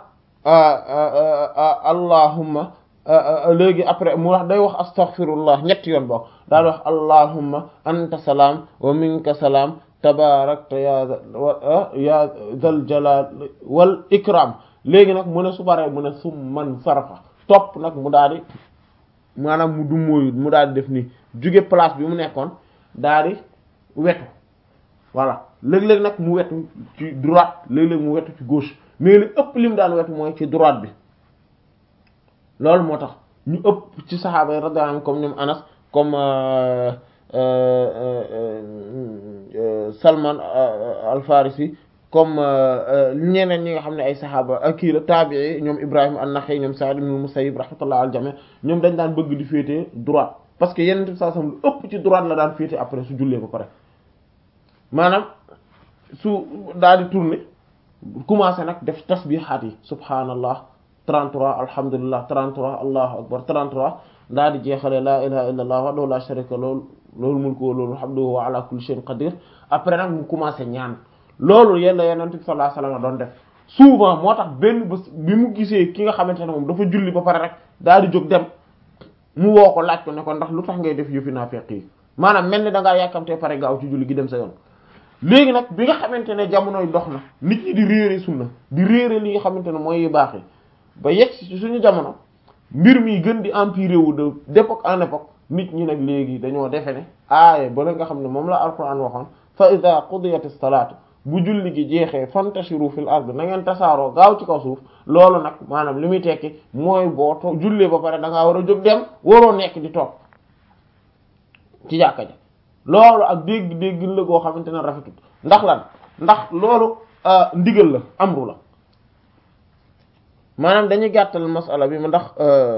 allahumma léegi après mu wax day wax astaghfirullah ñetti yoon bokk daal wax allahumma anta salaam wa minka salaam tabarakta ya ya dhal jalali wal ikram léegi nag mu ne su paree mu ne summan sarfa topp nag mu daal di maanaam mu dummóoyu mu daal di def nii jóge place bi mu nekkoon daal di wetu voilà léeg-léeg nag mu wetu ci droite léeg-léeg mu wetu ci gauche mais li ëpp li mu daan wetu mooy ci droite bi loolu moo tax ñu ëpp ci saxaaba yi radiyallahu anhum comme ñoom Anas comme Salman al-Farisi comme ñeneen ñi nga xam ne ay saxaaba ak kii la taabii ñoom Ibrahim an-Nakha'i ñoom Sa'id ibn al-Musayyib rahmatullah al jami ñoom dañ daan bëgg di féete droite parce que yeneen saa sam lu ëpp ci droite la daan féete après su jullee ba pare maanaam su daal di tourner commencé nag def tasbihaat yi subhanallah 33 alhamdulillah 33 allahu akbar 33 daal di jeexale la ilaha illa allah wahdahu la sharika lahu loolu mulku wa lahu alhamdu wa ala kulli shay'in qadir après nag mu commencé ñaan loolu yéen la yonent bi sallallahu alayhi wasallam doon def souvent moo tax benn bés bi mu gisee ki nga xamante ne moom dafa julli ba pare rek daal di jóg dem mu woo ko laaj ko ne ko ndax lu tax ngay def yëfi naafeq yi maanaam mel ni da ngaa yàkkamtee pare gaaw ci julli gi dem sa yoon. léegi nag bi nga xamante ne jamonoy dox na nit ñi di réere sunna di réere li nga xamante ne mooy yu baax yi ba yegg ci suñu jamono mbir mi gën di empirer wu de d'époque en époque nit ñi nag léegi dañoo defe ne aaye ba la nga xam ne moom la alquran waxoon fa ida qudiyatis salaatu bu julli gi jeexee fantashiru fil ard na ngeen tasaaroo gaaw ci kaw suuf loolu nag maanaam li muy tekki mooy boo to jullee ba pare da ngaa war a jóg dem waroo nekk di toog ci jàkka ja loolu ak dégg-dégg la goo xamante ne rafetut ndax lan ndax loolu ndigal la amru la maanaam dañuy gàttal masala bi ma ndax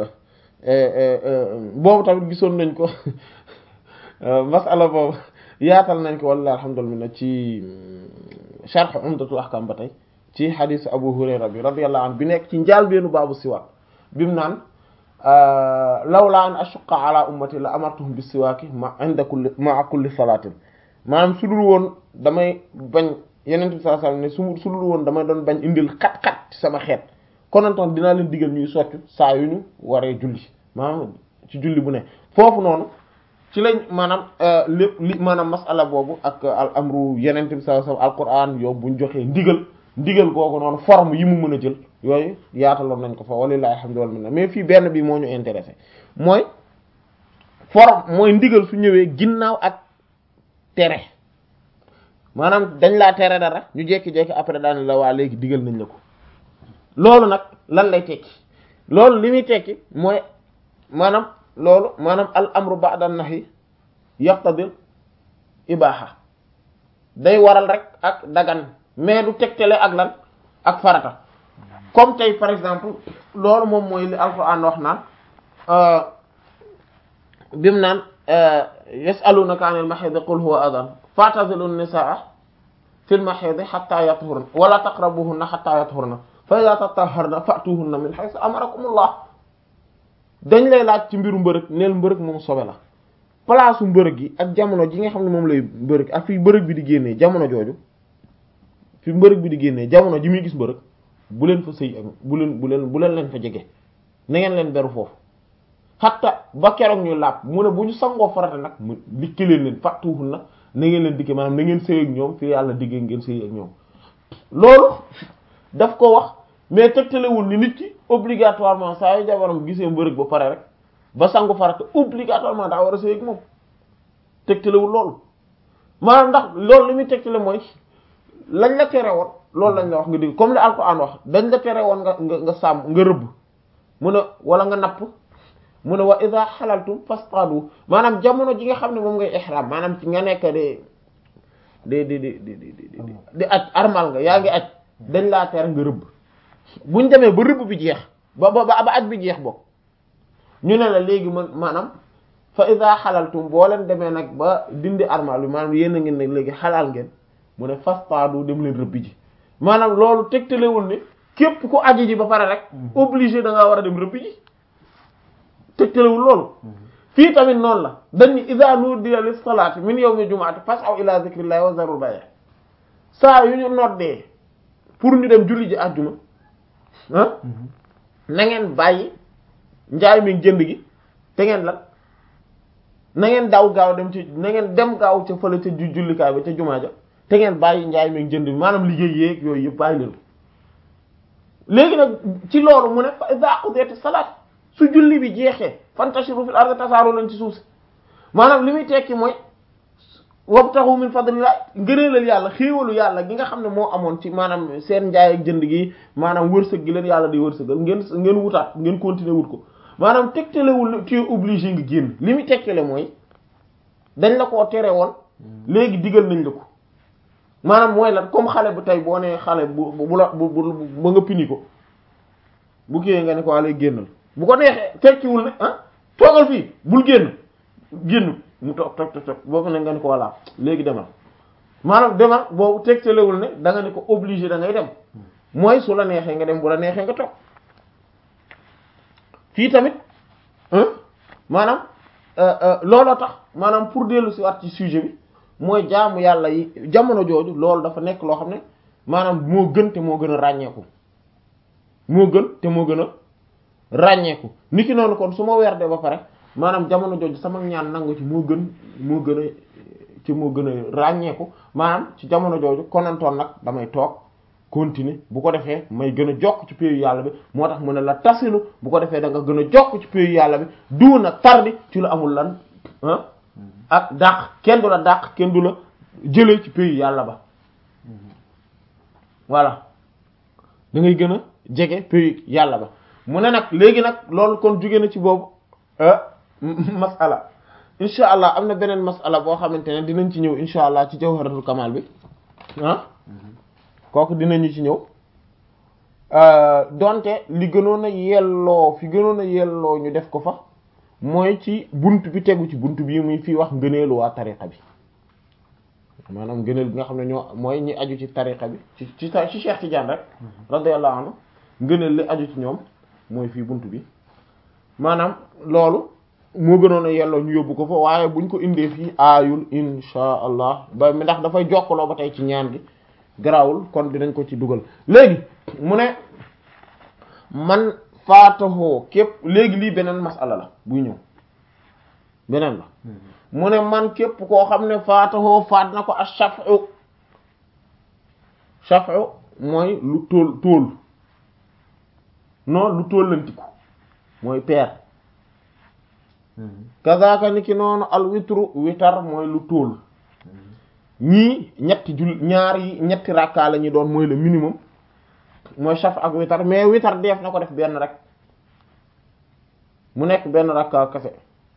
boobu tamit gisoon nañ ko masala boobu yaatal nañ ko walla alhamdulillah ci sharh umdatul ahkam ba tey ci hadith abu hurayra bi radiyallahu anhu bi nekk ci njaal beenu baabu siwaak bi mu naan lawla an ashuqqa ala ummati la amartuhum bis siwaaki ma inda kulli ma'a kulli salatin maanaam su dul woon damay bañ yeneen bi sallallahu alayhi wasallam ne su su dul woon damay doon bañ indil xat-xat ci sama xeet konantoon dinaa leen digal ñuy soccu saa yu ñu waree julli maanaam ci julli bu ne foofu noonu ci lañ maanaam lépp li maanaam masala boobu ak al amru yeneen bi sallallahu alayhi wasallam alquran yow buñ joxee ndigal ndigal googu noonu forme yi mu mën a jël yooyu yaataloon nañ ko fa walillahi alhamdu wal minna mais fii benn bi moo ñu intéressé mooy forme mooy ndigal su ñëwee ginnaaw ak tere maanaam dañ laa tere dara ñu jekki-jekki après daane la waa léegi digal nañ la ko loolu nag lan lay tekki loolu li muy tekki mooy maanaam loolu maanaam al amru ba'da nahyi yaqtadil ibaha day waral rek ak dagan mais du tegtale ak lan ak farata comme tey par exemple loolu moom mooy li alquran wax naan bimu naan yasalunaka anil mahid qul huwa adan fa'tazilu nisaa fil mahid hatta yathurna wala taqrabuhunna hatta yathurna fa idha tatahharna fa'tuhunna min haythu amarakumullah dañ lay laaj ci mbiru mbërëg neel mbërëg moom sobe la place mbërëg yi ak jamono ji nga xam ne moom lay mbërëg ak fi mbërëg bi di génnee jamono jooju fi mbërëg bi di génnee jamono ji muy gis mbërëg bu leen fa sëy ak bu leen bu leen bu leen leen fa jege na ngeen leen beru foofu xatta ba keroog ñu laab mu ne bu ñu sangoo farata nag mu dikki leen leen fàttuwul na na ngeen leen dikke maanaam na ngeen sëy ak ñoom fi yàlla diggee ngeen sëy ak ñoom loolu daf ko wax mais tegtalewul ni nit ki obligatoirement saa yu jabaram gisee mbërëg ba pare rek ba sangu farata obligatoirement daa war a sëy ak moom tegtalewul loolu maanaam ndax loolu li muy tegtale mooy lañ la tere woon loolu lañ la wax nga dégg comme li alquran wax dañ la tere woon nga nga nga sàmm nga rëbb mu ne wala nga napp mu ne wa idha halaltum fastadu maanaam jamono ji nga xam ne moom ngay ihram maanaam ci nga nekk di di di di di di di di aj armal nga yaa ngi aj dañ laa tere nga rëbb buñ demee ba rëbb bi jeex ba ba ba aj bi jeex bokk ñu ne la léegi man maanaam fa idha halaltum boo leen demee nag ba dindi armal bi maanaam yéen a ngeen nag léegi xalaal ngeen mu ne fastadu dem leen rëbb ji maanaam loolu tegtalewul ne képp ku aji ji ba pare rek obligé da ngaa war a dem rëbb ji tegtalewul loolu fii tamit noonu la dañ ni idha nudiya lis salati min yawmi jumu'ati fas'aw ila dhikrillahi wa zarul bay' saa yu ñu noddee pour ñu dem julli ji àjjuma ah na ngeen bàyyi njaay mi jënd gi te ngeen lan na ngeen daw gaaw dem ci na ngeen dem gaaw ca fële ca jullikaay ba ca jumaa ja te ngeen bàyyi njaay mi jënd bi maanaam liggéey yéeg yooyu yëpp bàyyi leen léegi nag ci loolu mu ne fa idha qudiyati salat su julli bi jeexee fantashiru fil ardi tasaaru leen ci suuf si maanaam li muy tekki mooy wabtahu min fadlillah ngëneelal yàlla xéewalu yàlla gi nga xam ne moo amoon ci maanaam seen njaay ak jënd gi maanaam wërsëg gi leen yàlla di wërsëgal ngeen ngeen wutaat ngeen continuer wut ko maanaam tegtalewul ne tu es obligé nga génn li muy tegtale mooy dañ la koo tere woon léegi digal nañ la ko maanaam mooy lan comme xale bu tey boo nee xale bu bu la bu bu ba nga pini ko bu kiiyee nga ne ko wàllu génnal bu ko neexee tekkiwul ne ah toogal fii bul génn génn mu toog toog toog boo ko ne nga ne ko voilà léegi demal maanaam demal boobu tegtalewul ne da nga ne ko obligé da ngay dem mooy su la neexee nga dem bu la neexee nga toog fii tamit maanaam looloo tax maanaam pour dellu si waat ci sujet bi mooy jaamu yàlla yi jamono jooju loolu dafa nekk loo xam ne maanaam moo gën te moo gën a ràññeeku moo gën te moo gën a ràññeeku niki noonu kon su ma werde ba pare maanaam jamono jooju sama ñaan nangu ci moo gën moo gën a ci moo gën a ràññeeku maanaam ci jamono jooju konantoon nag damay toog continuer bu ko defee may gën a jokk ci péeyu yàlla bi moo tax mu ne la tasilu bu ko defee da nga gën a jokk ci péeyu yàlla bi duuna tardi ci lu amul lan ah ak dàq kenn du la dàq kenn du la jëlee ci péeyu yàlla ba voilà da ngay gën a jege péeyu yàlla ba mu ne nag léegi nag loolu kon jóge na ci boobu masala insha allah am na beneen masala boo xamante ne dinañ ci ñëw insha allah ci jawharatul kamal bi ah kooku dinañu ci ñëw donte li gënoon a yelloo fi gënoon a yelloo ñu def ko fa mooy ci bunt bi tegu ci bunt bi muy fii wax ngëneelu waa tariqa bi maanaam ngëneel bi nga xam ne ñoo mooy ñi aju ci tariqa bi ci ci ci Cheikh Tidiane rek radiyallahu anhu ngëneel li aju ci ñoom mooy fii bunt bi maanaam loolu moo gënoon a yelloo ñu yóbbu ko fa waaye buñ ko indee fii aayul insha allah ba mi ndax dafay jokkaloo ba tey ci ñaan gi garawul kon dinañ ko ci dugal léegi mu ne man faatahoo képp léegi lii beneen masala la buy ñëw beneen la mu ne man képp koo xam ne faatahoo faat na ko ak shaf'u shaf'u mooy lu tóol tóol non lu tóollantiku mooy peer kazaka ni ki noonu al witru witar mooy lu tóol ñii ñetti jul ñaar yi ñetti rakka la ñu doon mooy le minimum mooy shaf ak witar mais witar def na ko def benn rek mu nekk benn rakka kese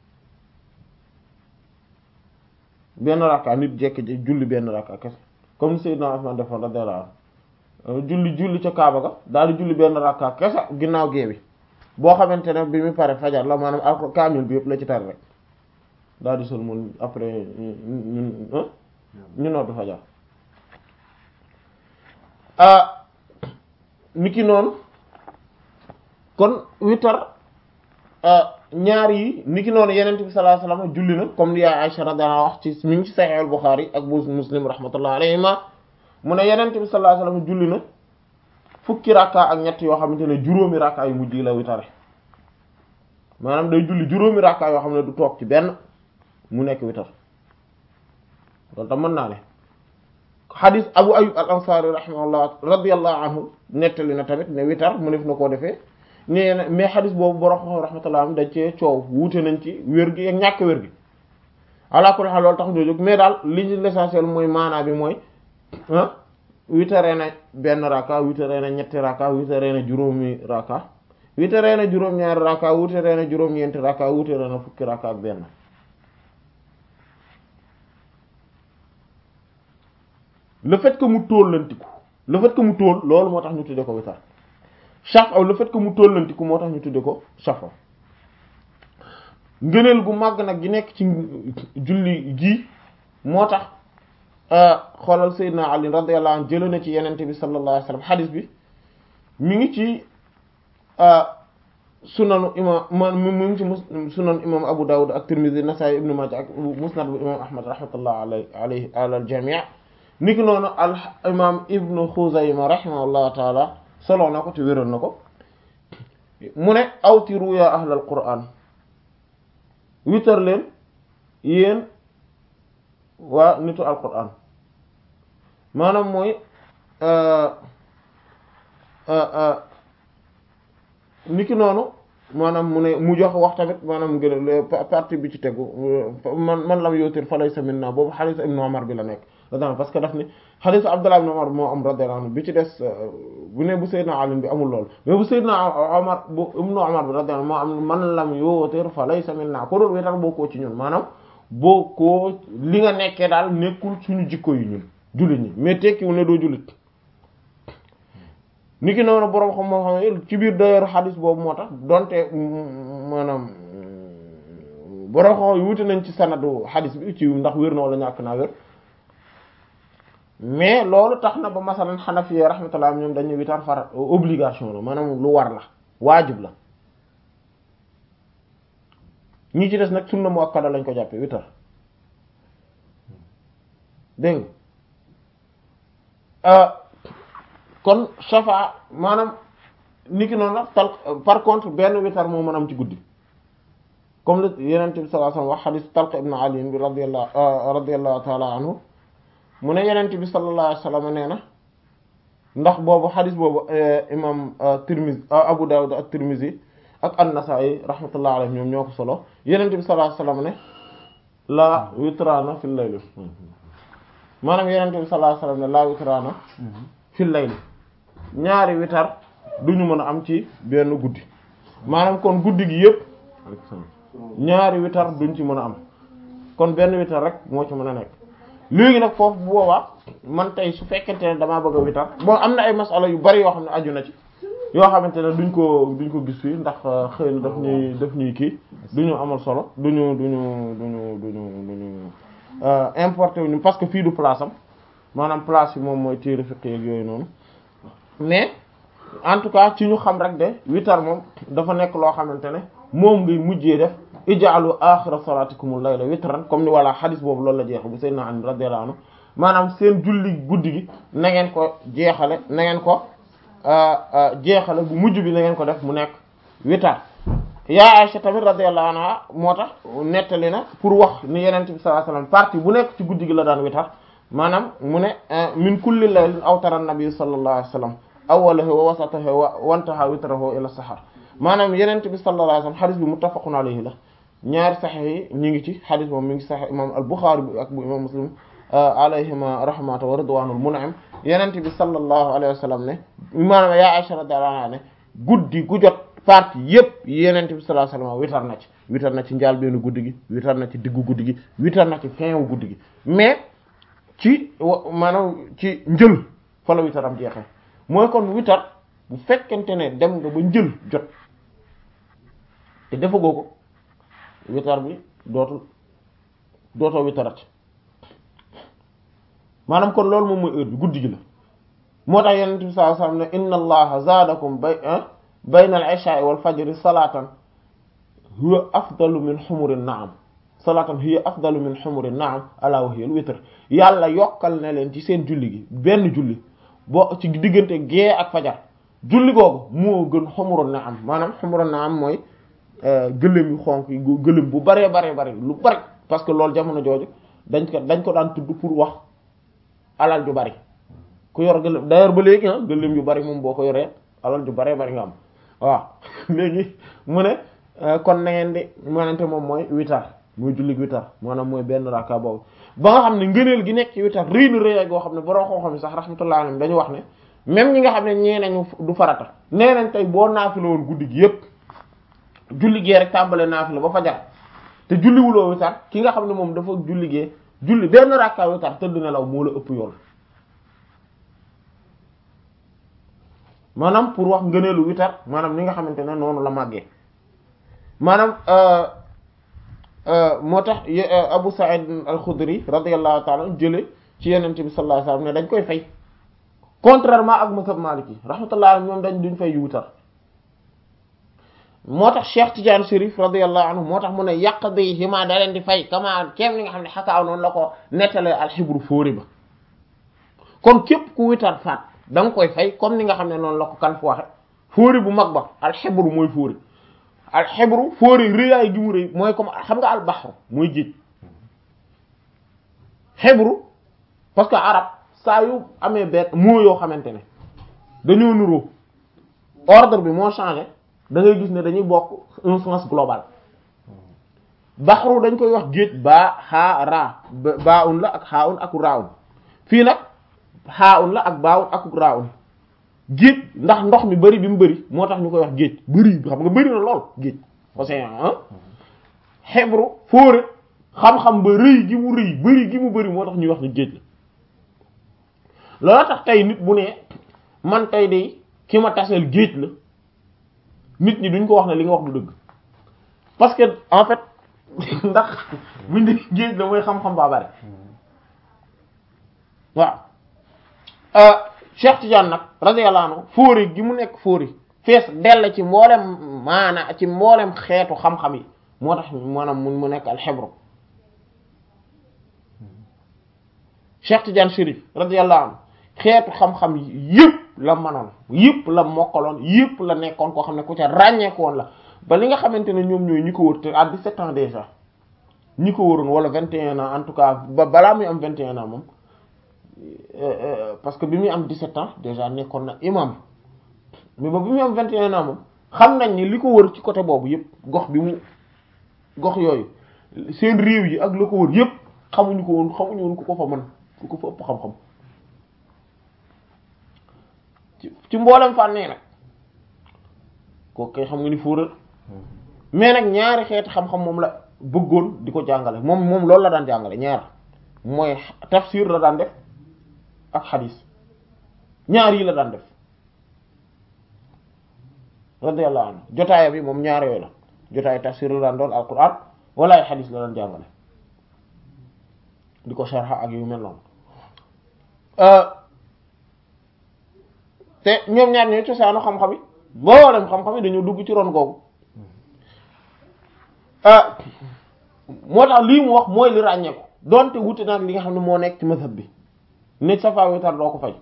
benn rakka nit jekki julli benn rakka kese comme Seydina Usman defoon radiyallahu anhu julli julli ca Kaaba ga daal di julli benn rakka kese ginnaaw gee bi boo xamante ne bi mu pare fajar la maanaam ak kaamil bi yëpp la ci tar rek daal di sol mun après ñun ñu noddu fajar niki noonu kon witar ñaar yi niki noonu yenent bi sallallahu alayhi wasallam julli na comme li yaay Aisha radhiyallahu wax ci mi ngi ci Sahih al-Bukhari ak bu Muslim rahmatullahi alayhima mu ne yenent bi sallallahu alayhi wasallam julli na fukki rakka ak ñett yoo xamante ne juróomi rakka yu mujj la witare maanaam day julli juróomi rakka yoo xam ne du toog ci benn mu nekk witar loolu tam mën naa ne xadis abu ayub al ansari rahimahullah radiyallahu anhu nettali na tamit ne witar mu def na koo defee nee na mais xadis boobu borom rahmatullah am dañ cee coow wuute nañ ci wér gi ak ñàkk wér gi ala kulli haal loolu tax ñu jóg mais daal li ñu l'essentiel mooy maanaa bi mooy witaree na benn raka witaree na ñetti raka witaree na juróomi raka witaree na juróom-ñaari rakka wutaree na juróom-ñeenti rakka wutaree na fukki rakka ak benn le fait que mu tóllantiku le fait que mu tóol loolu moo tax ñu tudde ko witar shafa le fait que mu tóllantiku moo tax ñu tudde ko shafa ngëneel gu màgg nag gi nekk ci julli gi moo tax xoolal Seydina Ali radiyallahu anhu jëlee na ci yenente bi sallallahu alayhi wasallam xadis bi mi ngi ci sunanu imam man mi ngi ci sunan imam Abu Dawud ak Tirmidhi Nasa'i Ibn Majah ak musnad bu imam Ahmad rahmatullah alayhi alayhi ala al jami' niki noonu al imam Ibn Khuzayma rahimahullahu taala solo na ko te wéral na ko mu ne awtiru ya ahlal Qur'an witar leen yéen waa nitu alquran maanaam mooy niki noonu maanaam mu ne mu jox wax tamit maanaam gën partie bi ci tegu man man lam yootir fa laysa minna boobu xadiis ibnu Umar bi la nekk radiyallahu parce que daf ni xadiis Abdullah ibn Umar moo am radiyallahu anhu bi ci des bu ne bu Seydina Ali bi amul lool mais bu Seydina Umar bu ibnu Umar bi radiyallahu moo am man lam yootir fa laysa minna ko doon wetal bokkoo ci ñun maanaam bokkoo li nga nekkee daal nekkul suñu jikko yi ñun jullit ñi mais tekkiwul ne doo jullit ni ki noonu boroom xam moo xam ci biir d'ailleurs xadis boobu moo tax donte maanaam boroom xam yi wuti nañ ci sanadu xadis bi ci ndax wér na wala ñàkk naa wér mais loolu tax na ba masalan xanafiya rahmatullah ñoom dañuy witar far obligation la maanaam lu war la waajib la ñi ci des nag sunna muakkada lañ ko jàppe witar dégg nga kon shafa maanaam niki noonu la tal par contre benn witar moo mën am ci guddi comme le yenente bi sallallahu alayhi wasallam wax xadis Talq ibn Ali bi radiyallahu radiyallahu ta'ala anhu mu ne yenente bi sallallahu alayhi wasallam nee na ndax boobu xadis boobu imam Tirmizi Abu Dawud ak Tirmizi ak an-Nasa'i rahmatullahi alayhim ñoom ñoo ko solo yenente bi sallallahu alayhi wasallam ne la witraana fil layl maanaam yenente bi sallallahu alayhi wasallam ne la witraana fil layl ñaari witar duñu mën a am ci benn guddi maanaam kon guddi gi yépp ñaari witar duñ ci mën a am kon benn witar rek moo ci mën a nekk léegi nag foofu bu boobaa man tey su fekkente ne damaa bëgg a witar bon am na ay masala yu bari yoo xam ne aju na ci yoo xamante ne duñ ko duñ ko gis fii ndax xëy na daf ñuy daf ñuy kii duñu amal solo duñu duñu duñu duñu duñu importé wuñu parce que fii du place am maanaam place yi moom mooy téere fiqh ak yooyu noonu mais en tout cas ci ñu xam rek de witar moom dafa nekk loo xamante ne moom ngay mujjee def ij'alu axira salatikumul layla witran comme ni wala xadis boobu loolu la jeex bu sayyidina Ali radiyallahu anhu maanaam seen julli guddi gi na ngeen ko jeexale na ngeen ko jeexale bu mujj bi na ngeen ko def mu nekk witar yaa Aisha tamit radiyallahu anha moo tax nettali na pour wax ni Yonent bi sallallahu alayhi wasallam partie bu nekk ci guddi gi la daan witar maanaam mu ne min kulli laylin awtara nabi sallallahu alayhi wasallam awwalahu wa wasatahu wa wantaha witrahu ila sahar maanaam Yonent bi sallallahu alayhi wasallam xadis bi muttafaqun alayhi la ñaari saxiix yi ñu ngi ci xadis moom mi ngi saxiix imam al-Bukhari bi ak bu imam Muslim alayhima rahmatu wa ridwanul mun'im Yonent bi sallallahu alayhi wasallam ne maanaam yaa Aisha radiyallahu anha ne guddi gu jot partie yépp Yonent bi sallallahu alayhi wasallam witar na ci witar na ci njaal benn guddi gi witar na ci diggu guddi gi witar na ci fin wu guddi gi mais ci maanaam ci njël fa la witaram jeexee mooy kon witar bu fekkente ne dem nga ba njël jot te defagoo ko witar bi dootul dootoo witarat maanaam kon loolu moom mooy heure bi guddi gi la moo tax yonent bi sallallahu alayhi wasallam ne inna allaha zaadakum bay bayna al-isha'i wal fajri salatan huwa afdalu min humuri na'am salatan hiya afdalu min humuri na'am ala wa hiya al-witr yàlla yokkal na leen ci seen julli gi benn julli boo ci diggante gée ak fajar julli googu moo gën humuru na'am maanaam humuru na'am mooy gëléem yu xonk yi gëléem bu baree baree bari lu bari parce que loolu jamono jooju dañ ko dañ ko daan tudd pour wax alal ju bari ku yor gëléem d'ailleurs ba léegi ah gëléem yu bari moom boo ko yoree alal ju baree bari nga am waaw léegi mu ne kon na ngeen di manante moom mooy witar mooy julli witar maanaam mooy benn raka boobu ba nga xam ne ngëneel gi nekk ci witar rëy na rëy goo xam ne borom xam-xam yi sax rahmatullahi alayhim dañu wax ne même ñi nga xam ne ñee nañu du farata nee nañ tey boo naafila woon guddi gi yépp julli gee rek tàmbale naafila ba fajar te julliwuloo witar ki nga xam ne moom dafa julli gee julli benn rakka witar tëdd nelaw moo la ëpp yoon maanaam pour wax ngëneelu witar maanaam ni nga xamante ne noonu la màggee maanaam moo tax Abu Sa'id al-Khudri radiyallahu ta'ala jële ci Yonent bi sallallahu alayhi wasallam ne dañ koy fay contrairement ak mazhab Maliki rahmatullah ñoom dañ duñ fay yu witar moo tax Cheikh Tidiane Chérif radiyallahu anhu moo tax mu ne yaqdihima da leen di fay kama kéem li nga xam ne xakaaw noonu la ko nettalee alxibru fóori ba kon képp ku witar faat da nga koy fay comme ni nga xam ne noonu la ko kan fu waxe fóori bu mag ba alxibru mooy fóori alxibru fóori rëyaay gi mu rëy mooy comme xam nga albaxru mooy géej xibru parce que arab saa yu amee benn moo yoo xamante ne dañoo nuroo ordre bi moo changé da ngay gis ne dañuy bokk un sens global baxru dañ koy wax géej baa xaa raa baa un la ak xaa un ak raa un fii nag xaa un la ak baa un ak raa un géej ndax ndox mi bari bi mu bari moo tax ñu koy wax géej bari xam nga bari na lool géej océan ah xebru fóore xam-xam ba rëy gi mu rëy bari gi mu bari moo tax ñuy wax ni géej la loolu tax tey nit bu ne man tey de ki ma taseel géej la nit ñi duñ ko wax ne li nga wax du dëgg parce que en fait ndax buñ di géej la mooy xam-xam baa bari waaw Cheikh Tidiane nag radiyallahu anhu fóori gi mu nekk fóori fees dell ci mboolem maana ci mboolem xeetu xam-xam yi moo tax maanaam mun mu nekk alxebro Cheikh Tidiane Chérif radiyallahu anhu xeetu xam-xam yëpp la manoon yëpp la mokkaloon yëpp la nekkoon koo xam ne ku ca ràññeekoon la ba li nga xamante ne ñoom ñooy ñi ko wër te à 17 ans déjà ñi ko wëroon wala 21 ans en tout cas ba balaa muy am 21 ans moom parce que bi muy am 17 ans déjà nekkoon na imam mais ba bi muy am 21 ans moom xam nañ ni li ko wër ci côté boobu yëpp gox bi mu gox yooyu seen réew yi ak la ko wër yëpp xamuñu ko woon xamuñu woon ku ko fa mën ku ko fa ëpp xam-xam ci mboolem fànnee nag kooku kay xam nga ni fóoral mais nag ñaari xeeti xam-xam moom la bëggoon di ko jàngale moom moom loolu la daan jàngale ñaar mooy tafsir la daan def ak xadis ñaar yi la daan def radiyallahu anhu jotaaya bi moom ñaar yooyu la jotaay tafsir la daan doon alquran wala ay xadis la daan jàngale di ko sharha ak yu mel noonu te ñoom ñaar ñooy cosaanu xam-xam yi mboolem xam-xam yi dañoo dugg ci ron googu moo tax lii mu wax mooy li ràññee ko donte wuute nag li nga xam ne moo nekk ci mazhab bi nit safa witar doo ko fay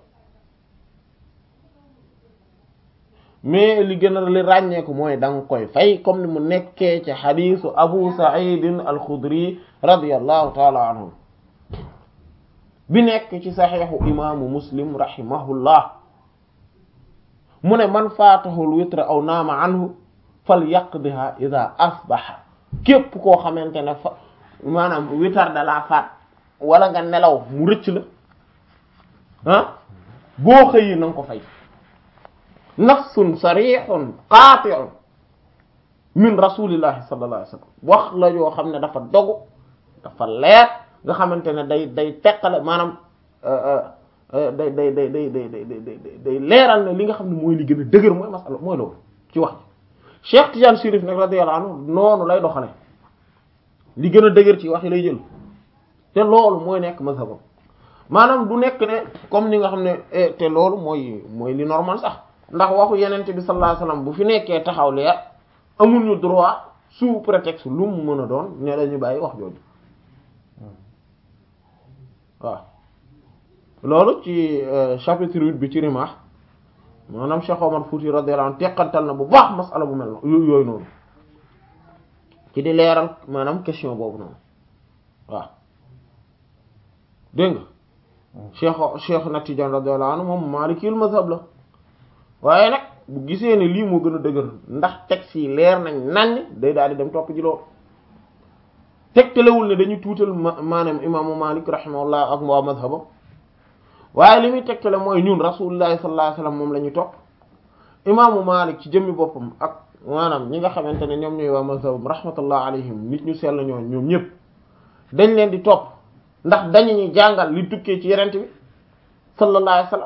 mais li gën a li ràññee ko mooy da nga koy fay comme ni mu nekkee ci xadiisu Abu Sa'id al-Khudri radiyallahu taala anhu bi nekk ci saxiixu imaamu Muslim rahimahullah mu ne man faatahul witra aw naama anhu fal yaqdiha ida asbaha képp koo xamante ne fa maanaam witar da laa faat wala nga nelaw mu rëcc la ah boo xëyi na nga ko fay nafsun sarihun qaati'un min rasulillahi sallallahu alayhi wasallam wax la yoo xam ne dafa dogu dafa leer nga xamante ne day day teqale maanaam day day day day day day day leeral ne li nga xam ne mooy li gën a dëgër mooy masala mooy loolu ci wax ji Cheikh Tidiane Chérif nag radiyallahu anhu noonu lay doxale li gën a dëgër ci wax yi lay jël te loolu mooy nekk mazhabam maanaam du nekk ne comme ni nga xam ne te loolu mooy mooy li normal sax ndax waxu yenente bi sallallahu alayhi wasallam bu fi nekkee taxaw leer amuñu droit sous prétexte lu mu mën a doon ne dañu bàyyi wax jooju waaw loolu ci chapitre huit bi ci Rimah maanaam Cheikh Omar Fouti radiyallahu anhu teqantal na bu baax masala bu mel noonu yooyu noonu ci di leeral maanaam question boobu noonu waaw dégg nga Cheikh Cheikh na Tidiane radiyallahu anhu moom maalikil mazhab la waaye nag bu gisee ne lii moo gën a dëgër ndax texte yi leer nañ nañ day daal di dem topp ji loolu tegtalewul ne dañuy tuutal maanaam imaamu Malik rahimahullah ak waa mazhabam waaye li muy tegtale mooy ñun rasulullahi sallallahu alayhi wasallam moom la ñu topp imaamu Malik ci jëmmi boppam ak maanaam ñi nga xamante ne ñoom ñooy waa mazhabum rahmatullah alayhim nit ñu sell ñoo ñoom ñëpp dañ leen di topp ndax dañu ñu jàngal li tukkee ci yenent bi sallallahu alayhi wasallam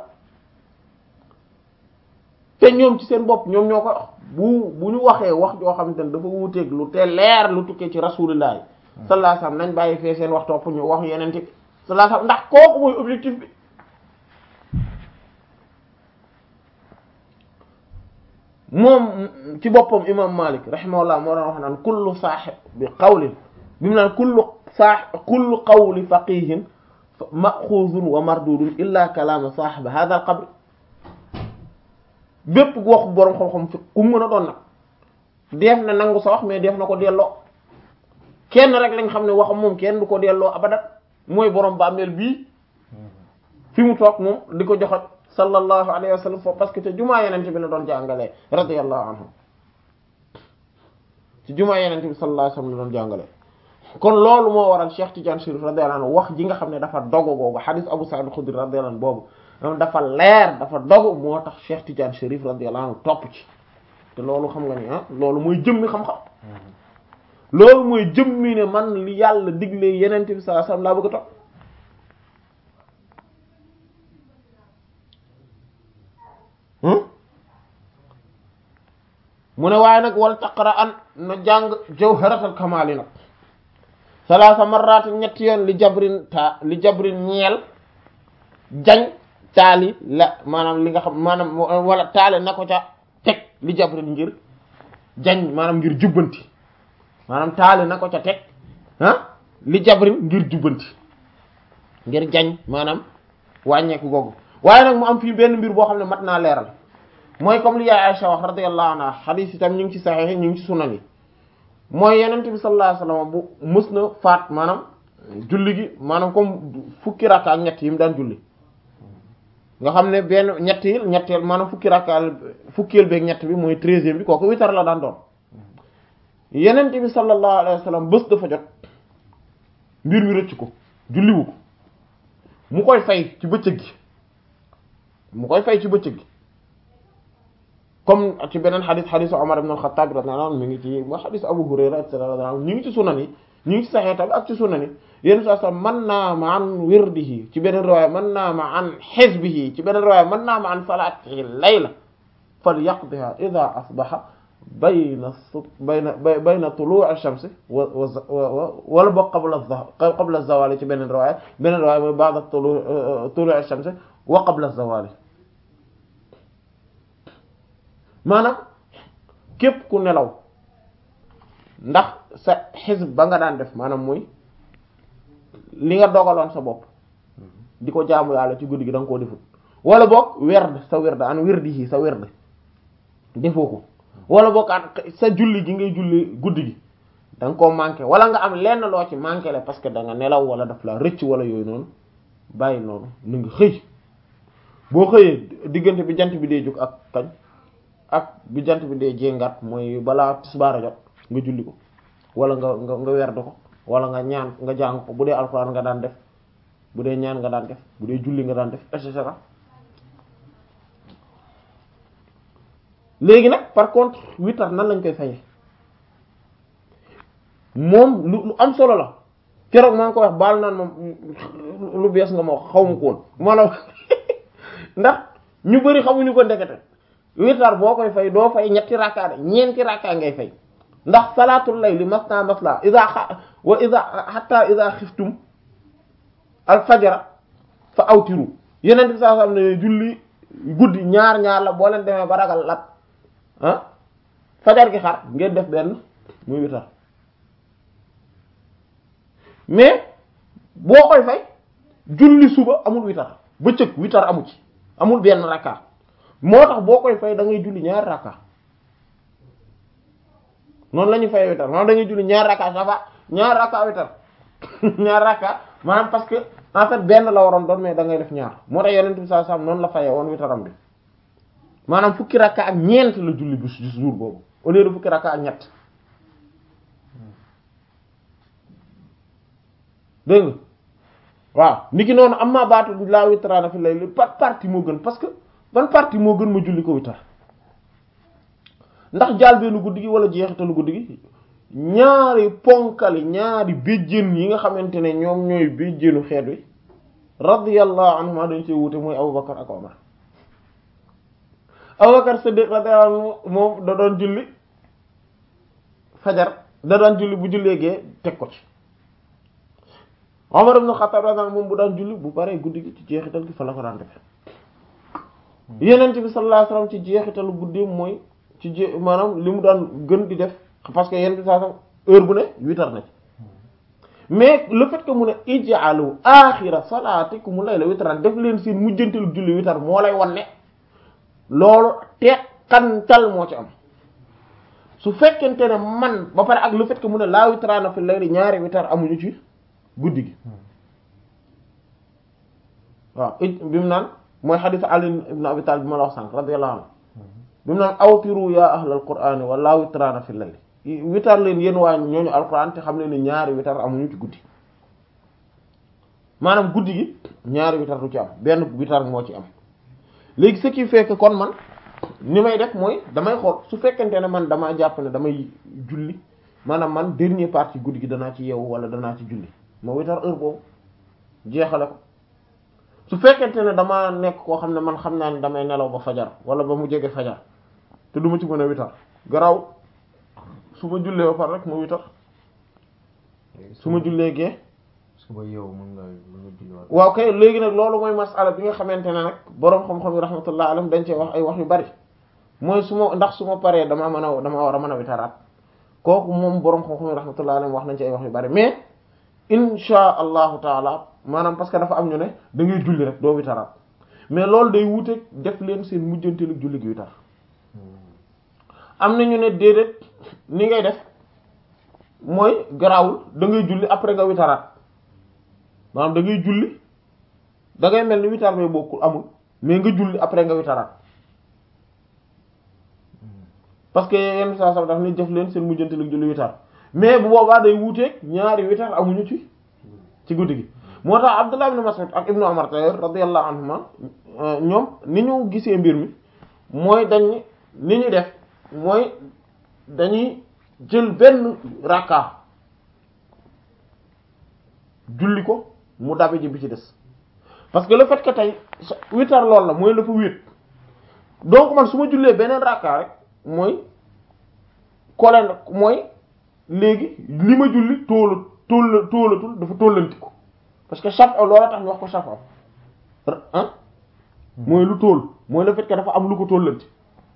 te ñoom ci seen bopp ñoom ñoo ko wax bu bu ñu waxee wax joo xamante ne dafa wuuteeg lu te leer lu tukkee ci rasulillahi sallallahu alayhi wasallam nañ bàyyi fee seen wax topp ñu wax yenent bi sallallahu alayhi wasallam ndax kooku mooy objectif bi moom ci boppam imam Malik rahimahullah moo doon wax naan kullu saaxib bi qawlin bi mu naan kullu saax kullu qawli faqihin maxuuzun wa mardudun illa kalaama saaxiba hada al qabr bépp waxu boroom xam-xam fi ku mën a doon nag def na nangu sa wax mais def na ko delloo kenn rek lañ xam ne waxam moom kenn du ko delloo abadat mooy boroom bàmmeel bii fi mu toog moom di ko joxat sallallahu alayhi wa sallam foofu parce que te jumaa yenente bi la doon jàngalee radiyallahu anhu ci jumaa yenente bi sallallahu alayhi wa sallam la doon jàngalee kon loolu moo waral Cheikh Tidiane Chérif radiyallahu anhu wax ji nga xam ne dafa dogu googu hadith Abu Sa'id al-Khudri radiyallahu anhu boobu dafa leer dafa dogu moo tax Cheikh Tidiane Chérif radiyallahu anhu topp ci te loolu xam nga ni ah loolu mooy jëmmi xam-xam loolu mooy jëmmi ne man li yàlla digle yenente bi sallallahu alayhi wa sallam laa bëgg a topp mu ne waaye nag wal taqra an na jàng jawharatul kamaali nag salaasa marrat ñetti yoon li jabrin ta li jabrin ñeel jañ taali la maanaam li nga xam maanaam wala taale na ko ca teg li jabrin ngir jañ maanaam ngir jubbanti maanaam taale na ko ca teg ah li jabrin ngir jubbanti ngir jañ maanaam wàññeeku googu waaye nag mu am fii benn mbir boo xam ne mat naa leeral mooy comme li yaay Aisha wax radiyallahu anha xadiis itam ñu ngi ci saxiix ñu ngi ci sunan yi mooy yenent bi sallallahu alayhi wasallam bu mës na faat maanaam julli gi maanaam comme fukki rakka ak ñett yi mu daan julli nga xam ne benn ñetteel ñetteel maanaam fukki rakka fukkeel beeg ñett bi mooy treizième bi kooku witar la daan doon yenent bi sallallahu alayhi wasallam bés dafa jot mbir mi rëcc ko julliwu ko mu koy fay ci bëccëg gi mu koy fay ci bëccëg gi comme ci beneen xadis xadisu Umar ibn al-Khattab radiyallahu anhu mi ngi ci ba xadis Abu Hurayra et cetera ñu ngi ci sunan yi ñu ngi ci saxee tamit ak ci sunan yi yéen saa sax mën naa ma an wirdihi ci beneen riwaaya mën naa ma an xizbihi ci beneen riwaaya mën naa ma an salaatihi layla falyaqdiha idha asbaha bayna bayna bayna tulu'i ash-shamsi wa wa wala boog qabla qabla az-zawali ci beneen riwaaya beneen riwaaya mooy ba'da tulu'i ash-shamsi wa qabla az-zawali maanaam képp ku nelaw ndax sa xisb ba nga daan def maanaam mooy li nga dogaloon sa bopp di ko jaamu yàlla ci guddi gi da nga koo defut wala boog werd sa werd an wirdi yi sa werd defoo ko wala boog an sa julli gi ngay julli guddi gi da nga koo manqué wala nga am lenn loo ci manqué la parce que da nga nelaw wala daf la rëcc wala yooyu noonu bàyyi noonu na nga xëy boo xëyee diggante bi jant bi dee jóg ak kañ ak bi jant bi dee jéngat mooy balaa tisbaar a jot nga julli ko wala nga nga nga werd ko wala nga ñaan nga jàng ko bu dee alxuraan nga daan def bu dee ñaan nga daan def bu dee julli nga daan def et cetera léegi nag par contre witar nan lañ koy fayee moom lu lu am solo la keroog maa ngi ko wax baal naan moom lu bees nga ma wax xaw ma ko woon maanaam ndax ñu bari xamuñu ko ndekete witar boo koy fay doo fay ñetti rakka de ñeenti rakka ngay fay ndax salaatul layli masna masla ida xa wa ida hatta ida xiftum al fajara fa awtiru yeneen bi saa xam ne julli guddi ñaar ñaar la boo leen demee ba ragal lat ah fajar gi xar ngeen def benn muy witar mais boo koy fay julli suba amul witar bëccëg witar amu ci amul benn rakka moo tax boo koy fay da ngay julli ñaar rakka noonu la ñuy fay witar maanaam da ngay julli ñaar rakka safa ñaar rakka witar ñaar rakka maanaam parce que en fait benn la waroon doon mais da ngay def ñaar moo tax yonent bi sallallahu alayhi wasallam noonu la fayee woon witaram bi maanaam fukki rakka ak ñeent la julli bis jour boobu au lieu de fukki rakka ak ñett dégg nga waaw niki noonu am maa baatu laa witraana fi layli par partie moo gën parce que ban partie moo gën ma julli ko witar ndax jaal benn guddi gi wala jeexitalu guddi gi ñaari ponkali ñaari béjjén yi nga xamante ne ñoom ñooy béjjénu xeet wi radiyallahu anhuma dañ ci wute mooy Abubakar ak Omar Abubakar Siddiq radiyallahu anhu moom da doon julli fajar da daan julli bu jullee gee teg ko ci Omar ibn Khattab radiyallahu anhu moom bu daan julli bu paree guddi gi ci jeexital gi fa la ko daan defe Yonent bi sallallahu alayhi wasallam ci jeexitalu guddi mooy ci je maanaam li mu daan gën di def parce que Yonent bi sallallahu alayhi wasallam heure bu ne witar na ci mais le fait que mu ne ij'alu aaxira salaatikum layla witran def leen seen mujjantalu julli witar moo lay wan ne loolu teqantal moo ci am su fekkente ne man ba pare ak le fait que mu ne laa witraana fi layli ñaari witar amuñu ci guddi gi waaw it bi mu naan mooy xadiis Ali ibn Abi Talib bi ma la wax sànq radiyallahu anhu bi mu naan awtiru ya ahlal qur'ani wa laa witraana fi layli witar leen yéen waa ñooñu alquran te xam ne ne ñaari witar amuñu ci guddi maanaam guddi gi ñaari witar du ci am benn witar moo ci am léegi ce qui fait que kon man ni may def mooy damay xool su fekkente ne man damaa jàpp ne damay julli maanaam man dernier partie guddi gi danaa ci yeewu wala danaa ci julli ma witar heure boobu jeexale ko su fekkente ne damaa nekk koo xam ne man xam naa ne damay nelaw ba fajar wala ba mu jege fajar te du ma ci mën a witar garaw su ma jullee ba pare rek ma witar su ma jullee gee suba yow mën nga mën nga julliwaat. waaw kay léegi nag loolu mooy masala bi nga xamante ne nag boroom xam-xam yi rahmatullah alayhim dañ cee wax ay wax yu bari mooy su ma ndax su ma paree damaa mën a damaa war a mën a witaraat kooku moom boroom xam-xam yi rahmatullah alayhim wax nañ ci ay wax yu bari mais insha allahu taala maanaam parce que dafa am ñu ne da ngay julli rek doo witaraat mais loolu day wuute def leen seen mujjanteelu julli gi witar am na ñu ne déedéet ni ngay def mooy garaawul da ngay julli après nga witaraat maanaam da ngay julli da ngay mel ni witar bay bokkul amul mais nga julli après nga witaraat parce que yenn saa saa daf ni def leen seen mujjante lu julli witar mais bu boobaa day wuuteeg ñaari witar amuñu ci ci guddi gi moo tax Abdullah ibn Mas'ud ak Ibnu Umar tayor radiyallahu anhuma ñoom ni ñu gisee mbir mi mooy dañ ni ñu def mooy dañuy jël benn rakka julli ko mu dabe ji bi ci des parce que le fait que tey witar lool la mooy la fa wéet donc man su ma jullee beneen rakka rek mooy kolen mooy léegi li ma julli tóola tóola tóolatul dafa tóolanti ko parce que chaf loola tax ñu wax ko chaf ah mooy lu tóol mooy le fait que dafa am lu ko tóolanti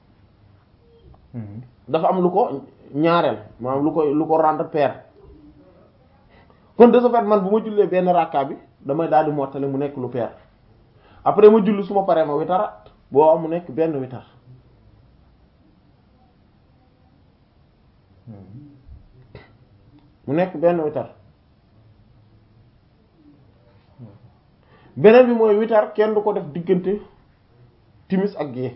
dafa am lu ko ñaareel maanaam lu ko lu ko rendre pair kon de ce fait man bu ma jullee benn rakka bi damay daal di mottale mu nekk lu pair après ma julli su ma paree ma witara boo am mu nekk benn witar mu nekk benn witar beneen bi mooy witar kenn du ko def diggante timis ak gée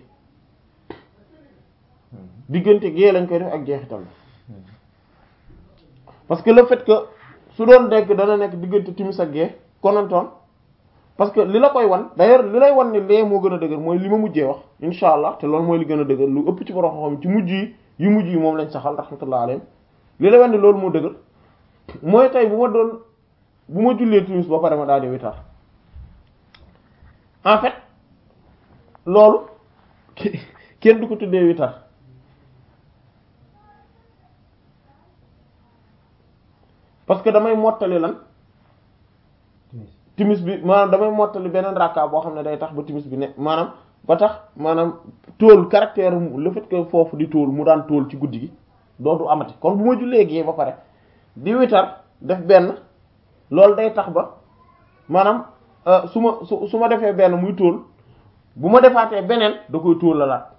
diggante gée lañ koy def ak jeexital parce que le fait que su doon nekk dana nekk diggante timis ak gée konantoon parce que li la koy wan d'ailleurs li lay wan ni lee moo gën a dëgër mooy li ma mujjee wax insha allah te loolu mooy li gën a dëgër lu ëpp ci borom xam ci mujj yi yu mujj yi moom lañ saxal rahmatullah alayhim li lay wan ni loolu moo dëgër mooy tey bu ma doon bu ma jullee timis ba pare ma daal di witar en fait loolu kenn du ko tuddee witar parce que damay mottali lan timis bi maanaam damay mottali beneen rakka boo xam ne day tax ba timis bi ne maanaam ba tax maanaam tóol caractère le fait que foofu di tóol mu daan tóol ci guddi gi dootu amati kon bu ma jullee gee ba pare di witar def benn loolu day tax ba maanaam su ma su su ma defee benn muy tóol bu ma defaatee beneen da koy tóol la laat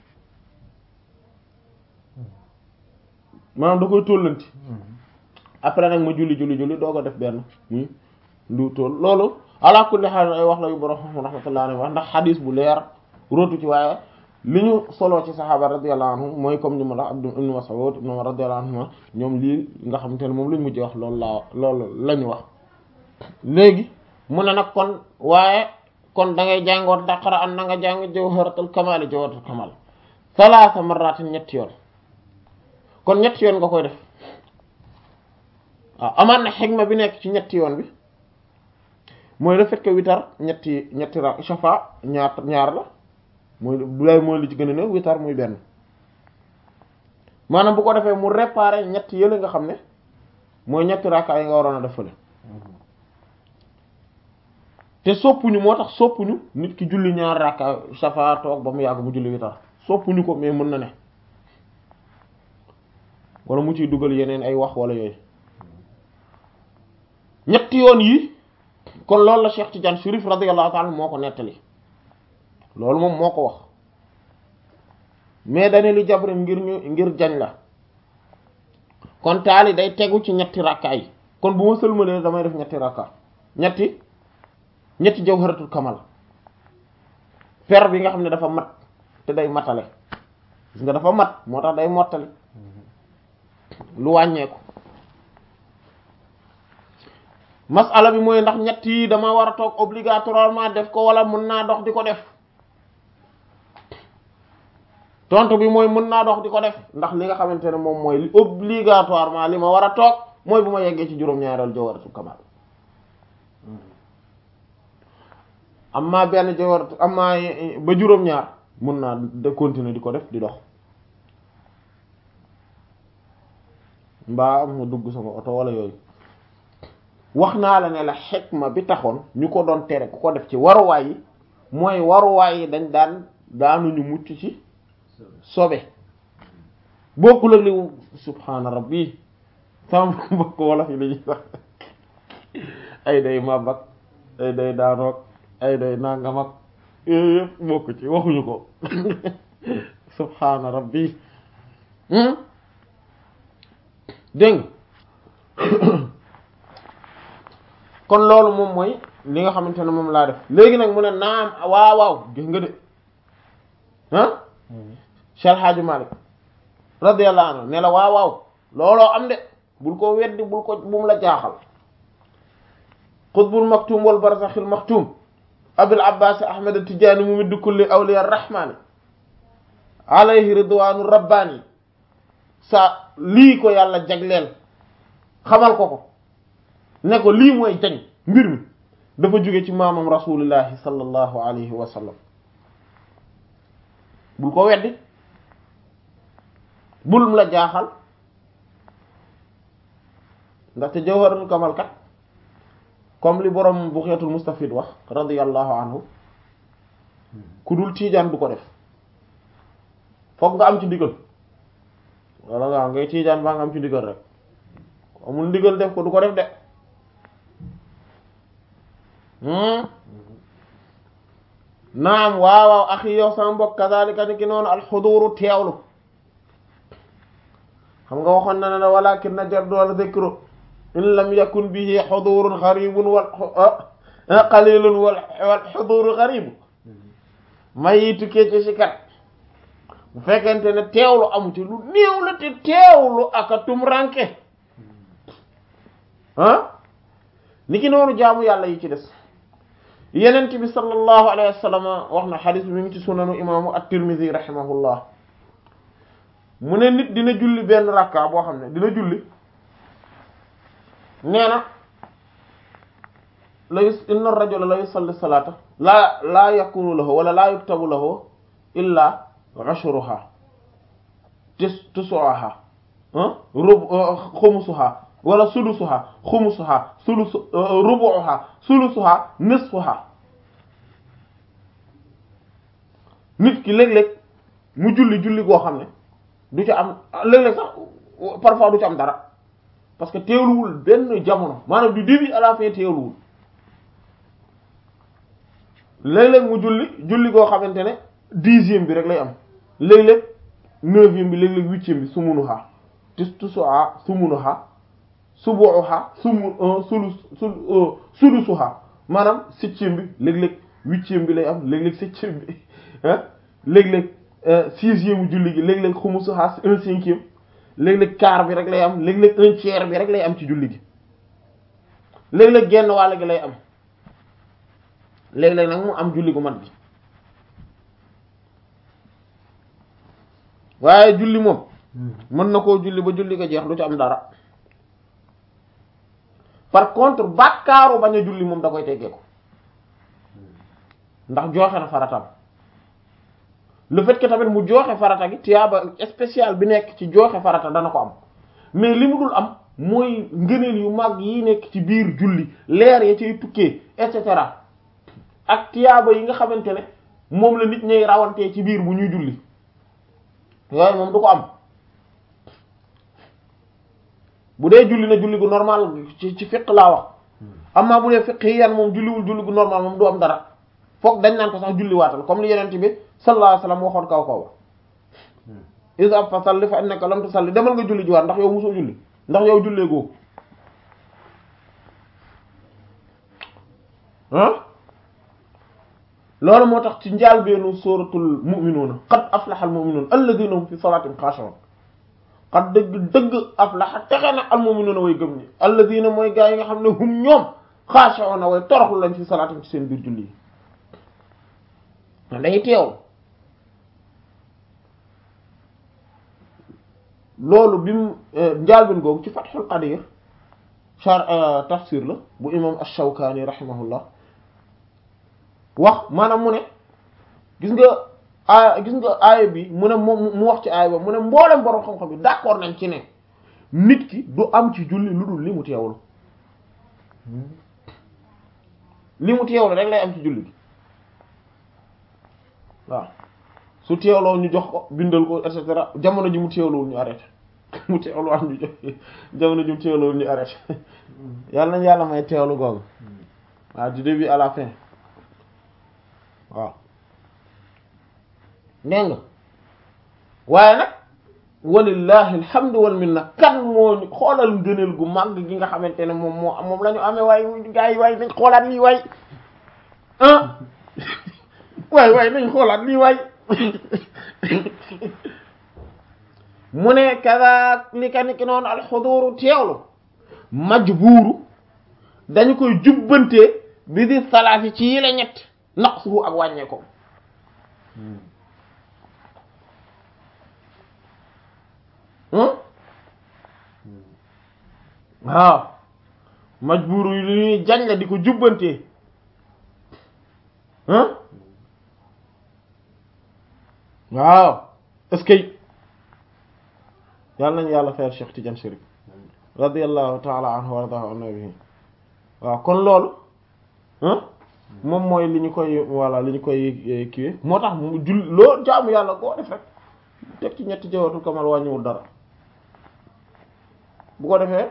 maanaam da koy tóolanti après nag ma julli julli julli doog a def benn muy lu tóol loolu ala kulli haal ay wax la yu borom rahmatullahi alayhi wax ndax xadis bu leer rootu ci waaye li ñu soloo ci saxaaba radiyallahu anhum mooy comme ni ma la Abdu ibn Mas'ud ibn Umar radiyallahu anhuma ñoom lii nga xamante ne moom lañ mujj wax loolu laa loolu la ñu wax léegi mu ne nag kon waaye kon da ngay jàngoot daqara an na nga jàng jawharatul kamal jawharatul kamal salaasa marratin ñetti yoon kon ñetti yoon nga koy def waaw amaan na xigma bi nekk ci ñetti yoon bi mooy le fait que witar ñetti ñetti ra shafa ñaar ñaar la mooy du lay mooy li ci gën a néew witar muy benn maanaam bu ko defee mu réparer ñetti yële nga xam ne mooy ñetti rakka yi nga waroon a def fële te soppuñu moo tax soppuñu nit ki julli ñaar rakka shafa toog ba mu yàgg mu julli witar soppuñu ko mais mën na ne wala mu ciy dugal yeneen ay wax wala yooyu ñetti yoon yi kon loolu la Cheikh Tidiane Chérif radiyallahu ta'ala moo ko nettali loolu moom moo ko wax mais dane li jabri ngir ñu ngir jañ la kon taali day tegu ci ñetti rakka yi kon bu ma sëlmalee damay def ñetti rakka ñetti ñetti jawharatul kamal per bi nga xam ne dafa mat te day matale gis nga dafa mat moo tax day mottali lu wàññeeku masala bi mooy ndax ñett yi dama war a toog obligatoirement def ko wala mën naa dox di ko def tontu bi mooy mën naa dox di ko def ndax li nga xamante ne moom mooy li obligatoirement li ma war a toog mooy bu ma yeggee ci juróom-ñaareel jawharatul kamal amma benn jawharatu amma ba juróom-ñaar mën naa de continuer di ko def di dox mbaa mu dugg sama oto wala yooyu wax naa la ne la xikma bi taxoon ñu ko doon tere ku ko def ci waruwaay yi mooy waruwaay yi dañ daan daanuñu mucc ci sobe bokkul ak li subhaana rabbi sama mbokk wala fi lañuy sax ay day màbbak ay day daanoog ay day nangam ak yooyu yëpp bokk ci waxuñu ko subhaana rabbi dégg kon loolu moom mooy li nga xamante ne moom laa def léegi nag mu ne naam waaw waaw gis nga de ah Cheikh Hadji Malick radiyallahu anhu ne la waaw waaw looloo am de bul ko weddi bul ko bum la jaaxal qutbul maktum wal barzakhil maktum abul abbas ahmad tijaani mu middu kulli awliya rahmani alayhi ridwanu rabbani sa lii ko yàlla jagleel xamal ko ko ne ko lii mooy jañ mbir mi dafa jóge ci maamam rasulillahi sallallahu alayhi wa sallam bul ko weddi bul la jaaxal ndaxte jawharatul kamal kat comme li borom bu xeetul mustafid wax radiyallahu anhu ku dul tiijaan du ko def fokk nga am ci ndigal wala nga ngay tiijaan baa nga am ci ndigal rek amul ndigal def ko du ko def de naam waaw waaw axi yow sama mbokk kazalika ni ki noonu alxuduru teewlu xam nga waxoon na ne walakin na jardu wala dhikru in lam yakun bihi xudurun xaribun wal qalilun wal wal xuduru xaribu may yi tukkee ci si kat bu fekkente ne teewlu amu ci lu néew la te teewlu aka tum ranke ah ni ki noonu jaamu yàlla yi ci des yenent bi sallallahu alayhi wa sallam wax na xadis bi mi ngi ci sunanu imaamu at-Tirmidhi rahimahullah mu ne nit dina julli benn rakka boo xam ne dina julli nee na la yus inna ar-rajula la yusalli salata laa laa yakunu lahu wala laa yuktabu lahu illa ashruha tis tusuha rub xumusuha wala sulusuha xumusuha sulus rubuha sulusuha nisfuha nit ki léeg-léeg mu julli julli goo xam ne du ci am léeg-léeg sax parfois du ci am dara parce que teewluwul benn jamono maanaam du début à la fin teewluwul léeg-léeg mu julli julli goo xamante ne dixième bi rek lay am léeg-léeg neuvième bi léeg-léeg huitième bi sumunuha tis tusuha sumunuha subuha sumu sulu sulu sulusuha maanaam septième bi léeg-léeg huitième bi lay am léeg-léeg septième bi ah léeg-léeg sixième julli gi léeg-léeg xumusuha un cinquième léeg-léeg quart bi rek lay am léeg-léeg un tiers bi rek lay am ci julli gi léeg-léeg genn wàll gi lay am léeg-léeg nag mu am julli gu mat gi waaye julli moom mën na koo julli ba julli ga jeex du ci am dara par contre bàkkaaru bañ a julli moom da koy teggee ko ndax joxe na faratam le fait que tamit mu joxe farata gi tiyaaba spécial bi nekk ci joxe farata dana ko am mais li mu dul am mooy ngëneel yu mag yi nekk ci biir julli leer ya cay tukkee et cetera ak tiyaaba yi nga xamante ne moom la nit ñay rawantee ci biir bu ñuy julli yooyu moom du ko am bu dee julli na julli gu normal ci ci fiq laa wax amma bu dee fiq yi yan moom julliwul julli gu normal moom du am dara foog dañ naan ko sax julli waatal comme li yenent bi sallallahu alayhi wasallam waxoon kaw kaw ba isa fa salli fa innaka lam tusalli demal nga julli ji waat ndax yow mosoo julli ndax yow jullee goo ah loolu moo tax ci njaal beenu suratul mu'minuna qad aflaha al mu'minuna alladhina hum fi salatin khashi'un qad dëgg dëgg aflaha texe na al mu'minuna way gëm ñi alladhina mooy gaa yi nga xam ne hum ñoom khashi'un way toroxlu lañ fi salatin ci seen biir julli yi dañuy teew loolu bi mu njaalbin googu ci Fathul Qadir char tafsir la bu imam ash-Shawkani rahimahullah wax maanaam mu ne gis nga a gis nga aaya bi mu ne moom mu wax ci aaya ba mu ne mboolem borom xam-xam bi d'accord nañ ci ne nit ki du am ci julli lu dul li mu teewlu li mu teewlu rek lay am ci julli bi waaw su teewloo ñu jox ko bindal ko et cetera jamono ji mu teewlowul ñu arrêté mu teewlu am ñu jox jamono ji mu teewlowul ñu arrêté yàlla nañ yàlla may teewlu googu waaw du début à la fin waaw dégg nga waaye nag walillahi alhamdu wal minna kan moo ñu xoolal ngëneel gu màgg gi nga xamante ne moom moo moom la ñu amee waaye gaa yi waaye nañ xoolaat lii waay ah waay waay nañ xoolaat lii waay mu ne kaza li ka ni ki noonu alxuduru teewlu majbuuru dañu koy jubbantee bi di salaati ci yi la ñett naqsuhu ak wàññee ko waaw majbuuru yi lu ñuy jañ la di ko jubbantee waaw est-ce que yàlla nañu yàlla fayal Cheikh Tidiane Chérif radiyallahu ta'ala anhu wa radahu an nabihi waaw kon loolu moom mooy li ñu koy voilà li ñu koy kiiwe moo tax mu jul loo jaamu yàlla koo def rek teg ci ñetti jawatu kamal wàññiwul dara bu ko defee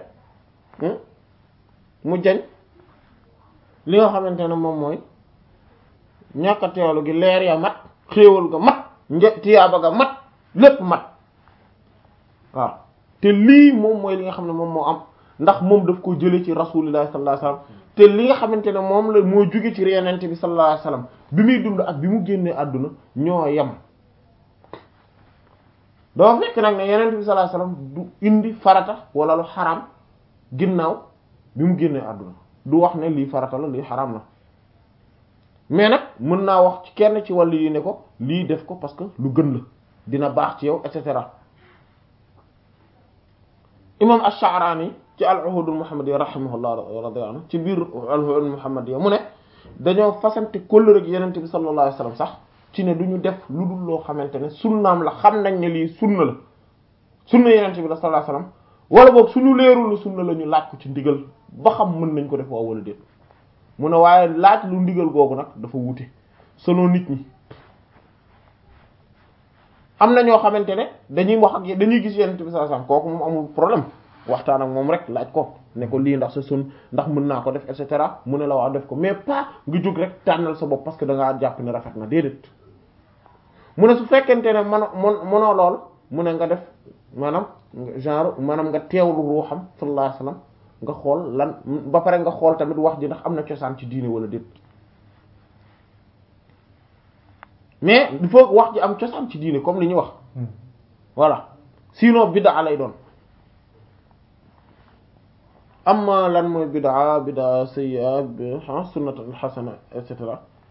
mu jañ li nga xamante ne moom mooy ñàkk a teewlu gi leer ya mat xéewal ga mat një tiyaaba ga mat lépp mat waaw te lii moom mooy li nga xam ne moom moo am ndax moom daf ko jële ci rasulillahi sallallahu alayhi wasallam te li nga xamante ne moom la moo jóge ci yenente bi sallallahu alayhi wasallam bi muy dund ak bi mu génnee àdduna ñoo yem doo fekk nag ne yenente bi sallallahu alayhi wasallam du indi farata wala lu xaram ginnaaw bi mu génnee àdduna du wax ne lii farata la lii xaram la mais nag mën naa wax ci kenn ci wàllu yi ne ko lii def ko parce que lu gën la dina baax ci yow et cetera imam ash-Sha'rani ci al-Uhud al-Muhammadiyya rahimahullah radiyallahu anhu ci biir al-Uhud al-Muhammadiyya mu ne dañoo fasante kóllëre ak yenente bi sallallahu alayhi wasallam sax ci ne du ñu def lu dul loo xamante ne sunnaam la xam nañ ne lii sunna la sunna yenente bi la sallallahu alayhi wasallam wala boog suñu leerul la sunna la ñu laaj ko ci ndigal ba xam mën nañ ko def waaw wala déet mu ne waaye laaj lu ndigal googu nag dafa wute selon nit ñi am na ñoo xamante ne dañuy wax ak dañuy gis yenente bi sallallahu alayhi wasallam kooku moom amul problème waxtaan ak moom rek laaj ko ne ko lii ndax sa sun ndax mën naa ko def et cetera mu ne la waa def ko mais pas nga jóg rek tànnal sa bopp parce que da ngaa jàpp ne rafet na déedéet mu ne su fekkente ne man mon mënoo lool mu ne nga def maanaam genre maanaam nga teewlu ruuxam sallallahu alayhi wasallam nga xool lan ba pare nga xool tamit wax ji ndax am na cosaan ci diine wala déet mais il faut wax ji am cosaan ci diine comme li ñuy wax voilà sinon bid'a lay doon amma lan mooy bid'a bid'a sayyi'a sunnatan hasana et cetera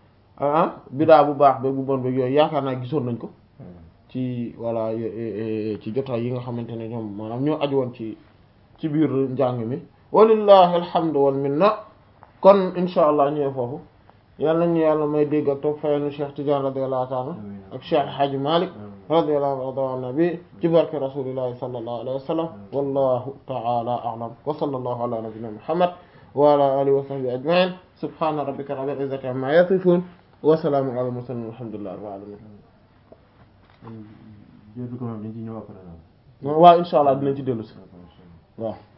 ah bidaa bu baax ba bu bon ba yooyu yaakaar naa gisoon nañ ko ci voilà ci jotaay yi nga xamante ne ñoom maanaam ñoo aju woon ci ci biir njàng mi walillahi alhamdu wal minna kon insha allah ñëwee foofu yàlla nañu yàlla may dégg ak toog fayal nu Cheikh Tidiane radiyallahu ta'ala ak Cheikh Hadji Malick radiyallahu anhu nabi ci barke rasulillahi sallallahu alayhi wa sallam wallahu ta'ala a'lam wa sallallahu ala nabiyyina muhammad wa ala alihi wa sahbihi ajma'in subhana rabbika rabbil izzati amma yasifun wa salamun ala mursalin walhamdulillahi rabbil alamin jël bi ko moom dañ ci ñëw après waaw insha allah dinañ ci dellu si waaw